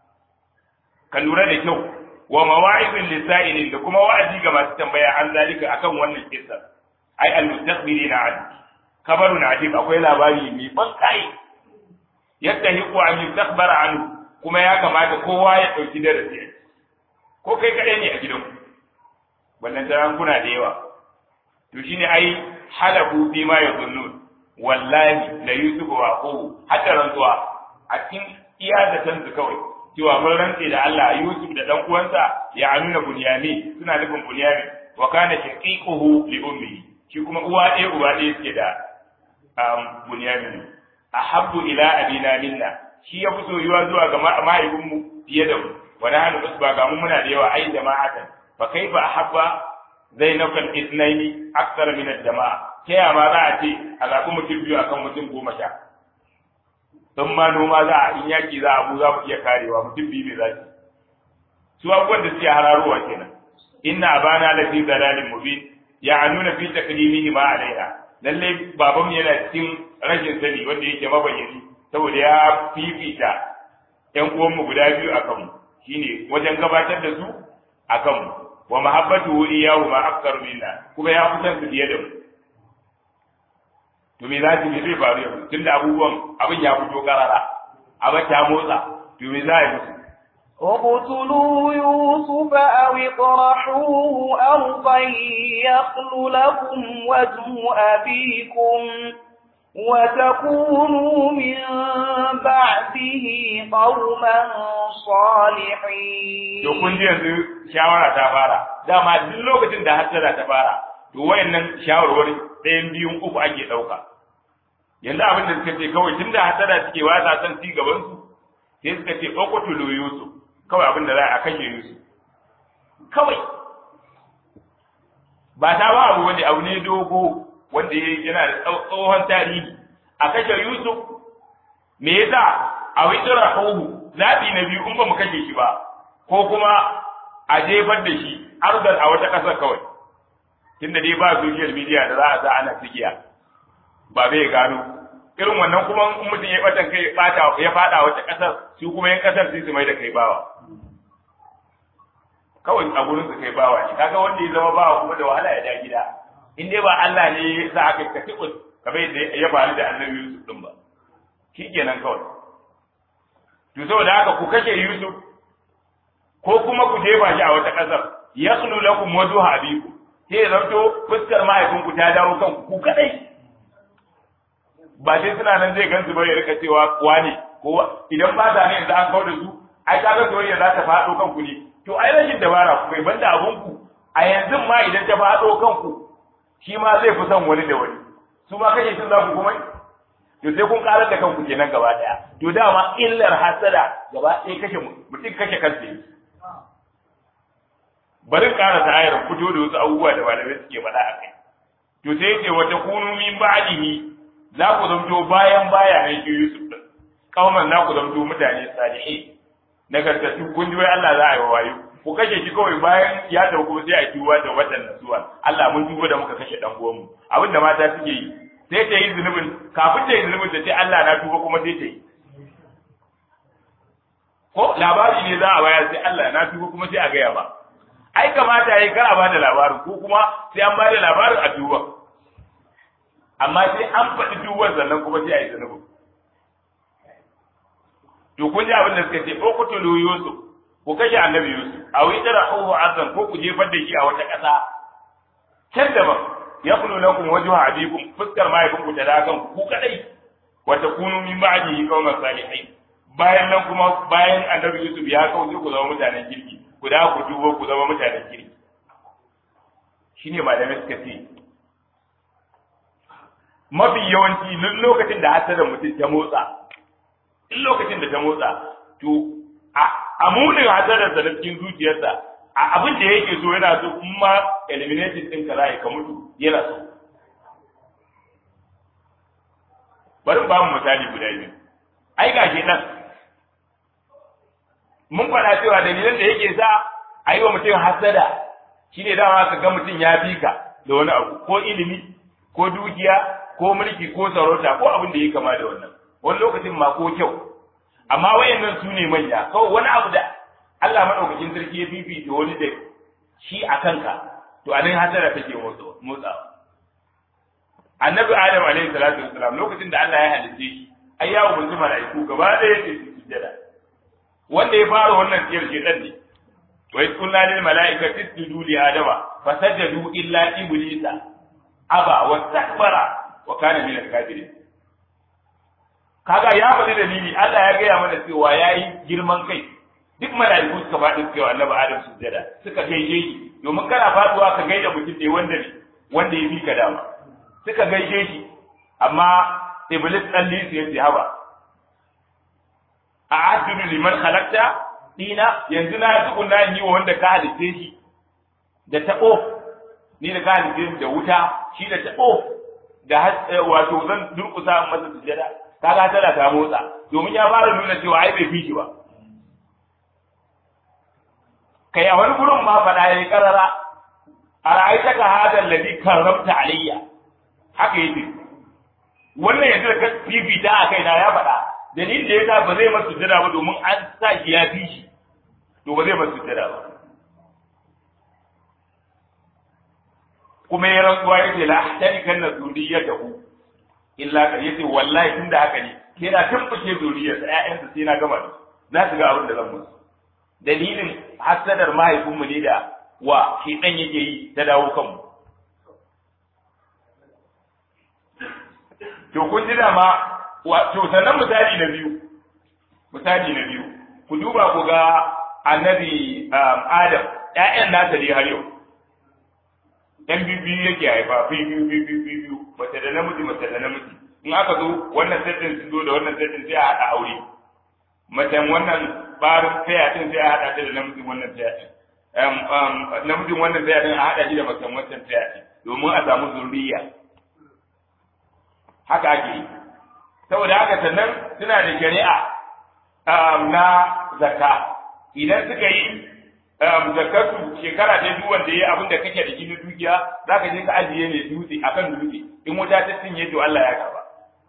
ka lura da kyau wa mawa'izin lisa'ilin da kuma wa'azi ga masu tambaya an zalika akan wannan kissa ai al-mustaqbilina an kabarun ajib akwai labari mai ban kai yadda hiku an yustakbara anhu kuma ya kamata kowa ya dauki darasi ko kai kadai ne a gidan wannan taran kuna da yawa to shine ai halaku fi ma yazunnun wallahi la yusuf wa aqu hatta rantsuwa a cikin iya da tanzu kawai cewa mun rantse da Allah Yusuf da dan uwansa ya nuna Bunyami suna nufin Bunyami wa kana shaqiquhu li ummi shi kuma uwa ɗaya uba ɗaya suke da bunyamin ahabbu ila abina minna shi ya fi soyuwa zuwa ga mahaifinmu fiye da mu wa nahnu usba ga mu muna da yawa ai jama'atan fa kaifa ahabba zainab al ithnaini akthar min al jama'a ta ya ma za a ce a zaɓi mutum biyu akan mutum goma sha don ma noma za a in yaki za a mu za mu iya karewa mutum biyu ne za su su abubuwan da suke hararowa kenan inna abana lafi dalalin mubin ya nuna fi taklimihi ma alaiha lalle baban yana cikin rashin sani wanda yake mabayyani saboda ya fifita ƴan uwanmu guda biyu akan mu shine wajen gabatar da su akan mu wa mahabbatu iyahu ma akthar minna kuma ya kusan su fiye da mu to me za su zai faru yanzu tunda abubuwan abin ya fito karara abin ta motsa to me za a yi musu اقتلوا يوسف أو اطرحوه أرضا يخل لكم وجه أبيكم وتكونوا من بعده قوما صالحين to kun ji yanzu shawara ta fara dama duk lokacin da hasara ta fara to wayannan shawarwari ɗayan biyun uku ake ɗauka yanzu abin da suka ce kawai tunda hasara suke wasa san ci gaban su sai suka ce uqtulu yusuf kawai abin da za a kashe Yusuf kawai ba ta ba abu wani abu ne dogo wanda yana da tsohon tarihi a kashe Yusuf me yasa a witsira hohu zaɓi na biyu in ba mu kashe shi ba ko kuma a jefar da shi arzar a wata ƙasar kawai tunda dai ba social media da za a sa ana tsigiya ba zai gano irin wannan kuma in mutum ya batan kai ya fada wata ƙasar su kuma yan ƙasar sai su mai da kai bawa kawai a gurin su kai bawa ne kaga wanda ya zama bawa kuma da wahala ya da gida in dai ba Allah ne ya sa aka ka tikus kamar yadda ya faru da Annabi Yusuf din ba shikenan kawai to saboda haka ku kashe Yusuf ko kuma ku jefa shi a wata ƙasar yaslu lakum wajhu abiku sai ya zanto fuskar mahaifinku ta dawo kanku ku kadai ba sai suna nan zai gansu ba ya rika cewa wane ko idan ba ta ne yanzu an kawo da su ai ka ga soyayya za ta faɗo kanku ne to ai rashin dabara ku kai banda abun ku a yanzu ma idan ta faɗo kanku shi ma zai fi son wani da wani su ma kashe sun za ku kuma to sai kun karar da kanku kenan gaba daya to dama illar hasada gaba ɗaya kashe mutum kashe kansa yake bari ƙara ta ayar fito da wasu abubuwa da malamai suke faɗa a kai to sai yace wata kunu min ba'dihi za ku zamto bayan baya nan shi Yusuf din kauman za ku zamto mutane salihai nagartattu kun ji wai Allah za a yi wayo ku kashe shi kawai bayan ya dauko sai a tuba da watan nasuwa Allah mun tuba da muka kashe dan uwanmu abin da mata suke yi sai ta yi zunubin kafin ta yi zunubin ta ce Allah na tuba kuma sai ta yi ko labari ne za a bayar sai Allah na tuba kuma sai a gaya ba ai kamata yayi kar a bada labarin ko kuma sai an bada labarin a tuba amma sai an faɗi tuban sannan kuma sai a yi zunubin to kun ji abin da suka ce ko ku tulu Yusuf ku kashe annabi Yusuf a wai tara hu azan ko ku jefar da shi a wata ƙasa can daban ya kulu lakum wajhu abikum fuskar mahaifinku ta da kan ku kadai wa takunu min ba'dihi qauman salihin bayan nan kuma bayan annabi Yusuf ya kauce ku zama mutanen kirki ku da ku dubo ku zama mutanen kirki shine malamai suka ce mafi yawanci lokacin da hasada mutum ta motsa in lokacin da ta motsa to a munin hasadarsa na cikin zuciyarsa a abin da yake so yana so in ma eliminating ɗin ka za ka mutu yana so bari ba mu misali guda biyu ai ga nan mun faɗa cewa dalilan da yake sa a yi wa mutum hasada shine dama ka ga mutum ya fi ka da wani abu ko ilimi ko dukiya ko mulki ko sarauta ko abin da ya kama da wannan wani lokacin ma ko kyau amma wayannan su ne manya kawai wani abu da Allah madaukakin sarki ya fifita wani da shi a kanka to a nan hasara take motsawa annabi adam alaihi salatu wassalam lokacin da Allah ya halitta shi ai ya umarci mala'iku gaba ɗaya ce su sujjada wanda ya fara wannan tsiyar shedan ne wa iz qulna lil mala'ikati isjudu li adama fasajadu illa iblisa aba wastakbara wa kana min al-kafirin kaga ya faɗi dalili Allah ya gaya mana cewa yayi girman kai duk mala'iku suka faɗi suka yi annabi Adam sujjada suka gaishe shi domin kana faduwa ka gaida mutum ne wanda ne wanda ya bi ka dama suka gaishe shi amma iblis dan lisi yace haba a asjudu liman khalaqta dina yanzu na tukunna yi wa wanda ka halitte shi da tabo ni da ka halitte da wuta shi da tabo da wato zan durkusa masa sujada kaga tana ta motsa domin ya fara nuna cewa ai bai fi shi ba kai a wani gurin ma faɗa yayi karara a ra'aita ka hada alladhi karramta alayya haka yake wannan yanzu da ka fifita a kaina ya faɗa dalilin da yasa ba zai masa sujada ba domin an sa shi ya fi shi to ba zai masa sujada ba kuma ya rantsuwa yace la ahtani na zuriyatahu illa ka yace wallahi tunda haka ne ke na tumbuke zuriyar sa ƴaƴansa sai na gama da za su ga abin da zan musu dalilin hasadar mahaifinmu ne da wa shi dan yake yi ta dawo kanmu to kun ji dama to sannan misali na biyu misali na biyu ku duba ku ga annabi adam ƴaƴan nasa ne har yau ɗan biyu yake haifa biyu biyu biyu biyu mace da namiji mace da namiji in aka zo wannan settin sun zo da wannan settin sai a haɗa aure macen wannan barin taya din sai a haɗa ta da namijin wannan taya din namijin wannan taya din a haɗa shi da macen wancan taya din domin a samu zuriya haka ake yi saboda haka sannan suna da shari'a na zakka idan suka yi zakatu shekara ta duk wanda yayi abin da kake da shi na dukiya zaka je ka ajiye ne dutse akan dutse in wuta ta cinye to Allah ya karba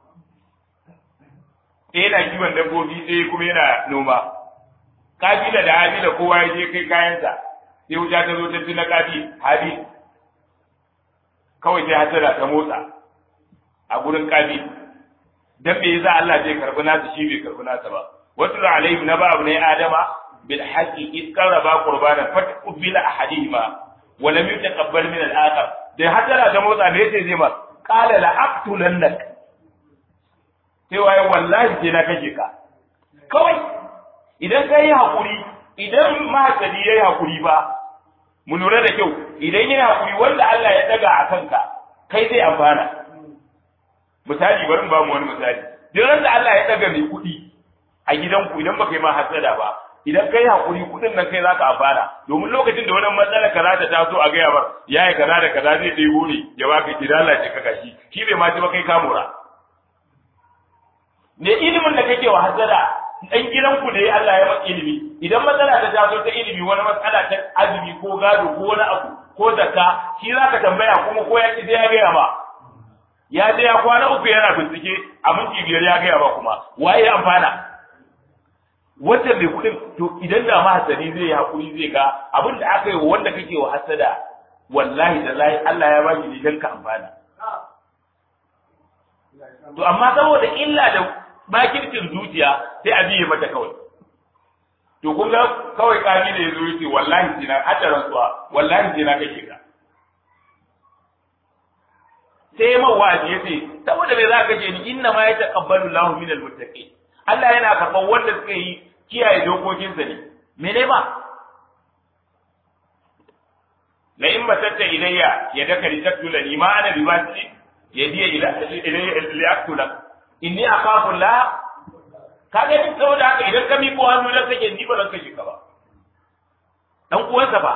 eh yana kiwon dabbobi sai kuma yana noma kabila da habila kowa ya je kai kayansa sai wuta ta zo ta ci na kabi habi kawai sai hasara ta motsa a gurin kabi dan me yasa Allah zai karbi nasa shi bai karbi nasa ba wasu alaihim na ba abu ne adama بالحق إذ قربا قربانا فتقبل أحدهما ولم يتقبل من الآخر da hasara ta motsa me yace zai ma qala la aqtulannak sai waye wallahi sai na kashe ka kawai idan kai hakuri idan mahasadi yayi hakuri ba mu lura da kyau idan yana hakuri wanda Allah ya daga a kanka kai zai amfana misali bari ba mu wani misali duk da Allah ya daga mai kuɗi a gidanku idan baka yi ma hasada ba idan kai hakuri kudin nan kai zaka amfana domin lokacin da wannan matsala kaza ta taso a gaya bar yayi kaza da kaza zai dai wuri ya baka kidala ce kaka shi shi bai ma ji ba kai ka mura ne ilimin da kake wa hasada dan gidan ku da ya Allah ya maka ilimi idan matsala ta taso ta ilimi wani matsala ta azumi ko gado ko wani abu ko zakka shi zaka tambaya kuma ko ya ki sai ya gaya ba ya je ya kwana uku yana bincike a minti biyar ya gaya ba kuma waye amfana wanda mai kuɗin to idan da mahasani zai yi hakuri zai ga abin da aka yi wa wanda kake wa hasada wallahi da lahi Allah ya baki ne dan ka amfana to amma saboda illa da makircin zuciya sai a biye mata kawai to kun ga kawai kami da yazo yace wallahi jina hada rantsuwa wallahi jina kake ka sai man wa'azi yace saboda me za ka ce ni inna ma yataqabbalu Allahu minal muttaqin Allah yana karɓar wanda suka yi kiyaye dokokinsa ne mene ba la in basatta ilayya yadaka li taqtula ni ma ana bibasi yadiya ila ilayya li aqtula inni akhafu la kaga ni saboda haka idan ka miƙo hannu da kake ni ba zan kashe ka ba dan uwansa ba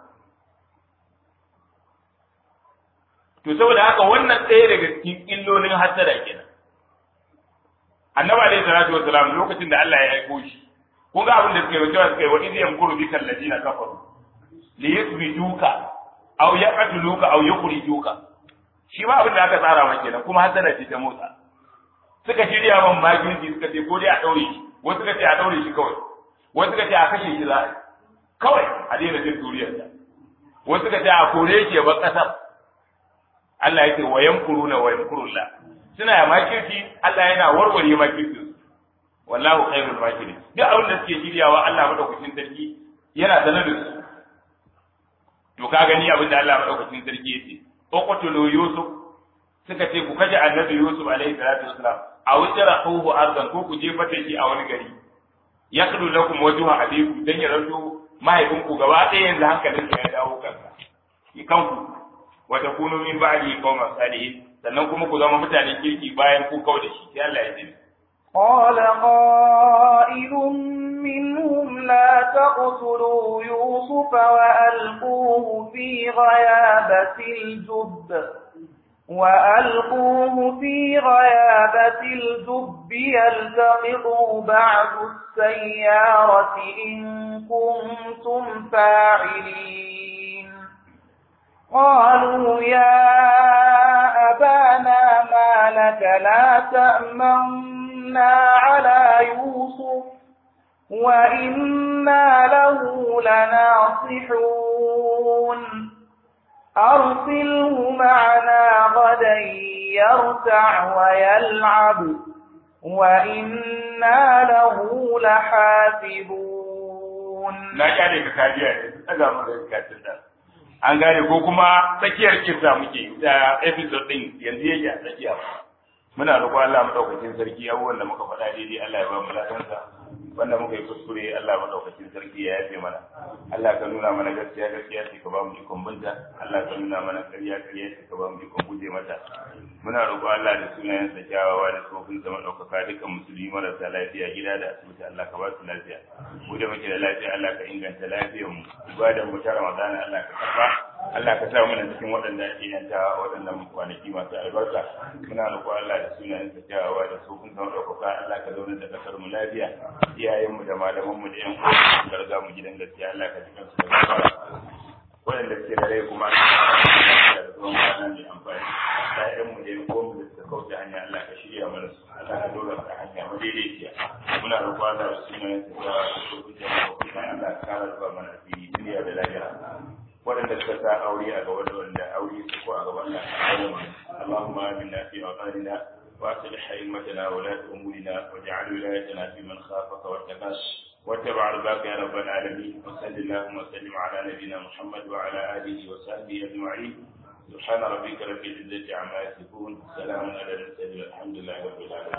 to saboda haka wannan ɗaya daga cikin illolin hasada kenan annabi alayhi salatu wassalam lokacin da Allah ya aiko shi kun ga abin da suka yi cewa suka yi wa idh yamkuru bika alladina kafaru li yuthbituka aw yaqtuluka aw yukhrijuka shi ma abin da aka tsara maka kenan kuma hasada ce ta motsa suka shirya man magirji suka ce ko dai a daure shi wasu suka ce a daure shi kawai wasu suka ce a kashe shi za kawai a daina jin duriyarsa wasu suka ce a kore shi ya bar kasar Allah ya ce wa yamkuruna wa yamkurullah suna ya makirci Allah yana warware makirci wallahu khairul makirin duk abin da suke shiryawa Allah madaukakin sarki yana sanar da su to ka gani abin da Allah madaukakin sarki yace uqtulu yusuf suka ce ku kaje annabi yusuf alaihi salatu wasalam aw tarahuhu ardan ko ku jefa shi a wani gari yakhlu lakum wajha abikum dan ya ranto mahaifinku gaba ɗaya yanzu hankalin ya dawo kansa kanku wa takunu min ba'di qauman salihin sannan kuma ku zama mutane kirki bayan ku kau da shi sai Allah ya ji قال قائل منهم لا تقتلوا يوسف وألقوه في غيابة الجب وألقوه في غيابة الجب يلتقطه بعض السيارة إن كنتم فاعلين قالوا يا أبانا ما لك لا تأمنا على يوسف وإنا له لناصحون أرسله معنا غدا يرتع ويلعب وإنا له لحافظون na kyale ka kajiya ne daga mu da kacin da an gane ko kuma tsakiyar kisa muke da episode din yanzu yake a tsakiya muna roƙon Allah madaukakin sarki abubuwan da muka faɗa daidai Allah ya ba mu ladansa wanda muka yi kuskure Allah madaukakin sarki ya yafe mana Allah ka nuna mana gaskiya gaskiya ce ka ba mu ikon binta Allah ka nuna mana ƙarya ƙarya ce ka ba mu ikon guje mata muna roƙon Allah da sunayen sa kyawawa da tsofin sa madaukaka dukkan musulmi marasa lafiya gida da asibiti Allah ka ba su lafiya mu da muke da lafiya Allah ka inganta lafiyar mu ibadan mu ta Ramadan Allah ka karba Allah ka sa mana cikin waɗanda ake yanta waɗannan kwanaki masu albarka muna roƙon Allah da sunayen sa kyawawa da tsofin sa madaukaka Allah ka zauna da kasar mu lafiya iyayenmu da malamanmu da 'yan uwa ka riga mu gidan gaskiya Allah ka jikan su da gafara waɗanda suke da rai kuma da zuwan kwana mai amfani ƴaƴanmu da 'yan uwanmu da suka kauce hanya Allah ka shirya mana su Allah ka dora su a hanya madaidaiciya muna roƙon Allah da sunayen su da shugaban jama'a kuma Allah ka kara zuwa mana asiri duniya da lahira waɗanda suka sa aure a gaba da wanda aure su ko a gaba Allah ka kare mu Allahumma aminna fi awqatina وأصلح أئمتنا ولاة أمورنا واجعل ولايتنا في من خافك واتقاك واتبع رضاك يا رب العالمين وصل اللهم وسلم على نبينا محمد وعلى آله وصحبه أجمعين سبحان ربك رب العزة عما يصفون سلام على المرسلين الحمد لله رب العالمين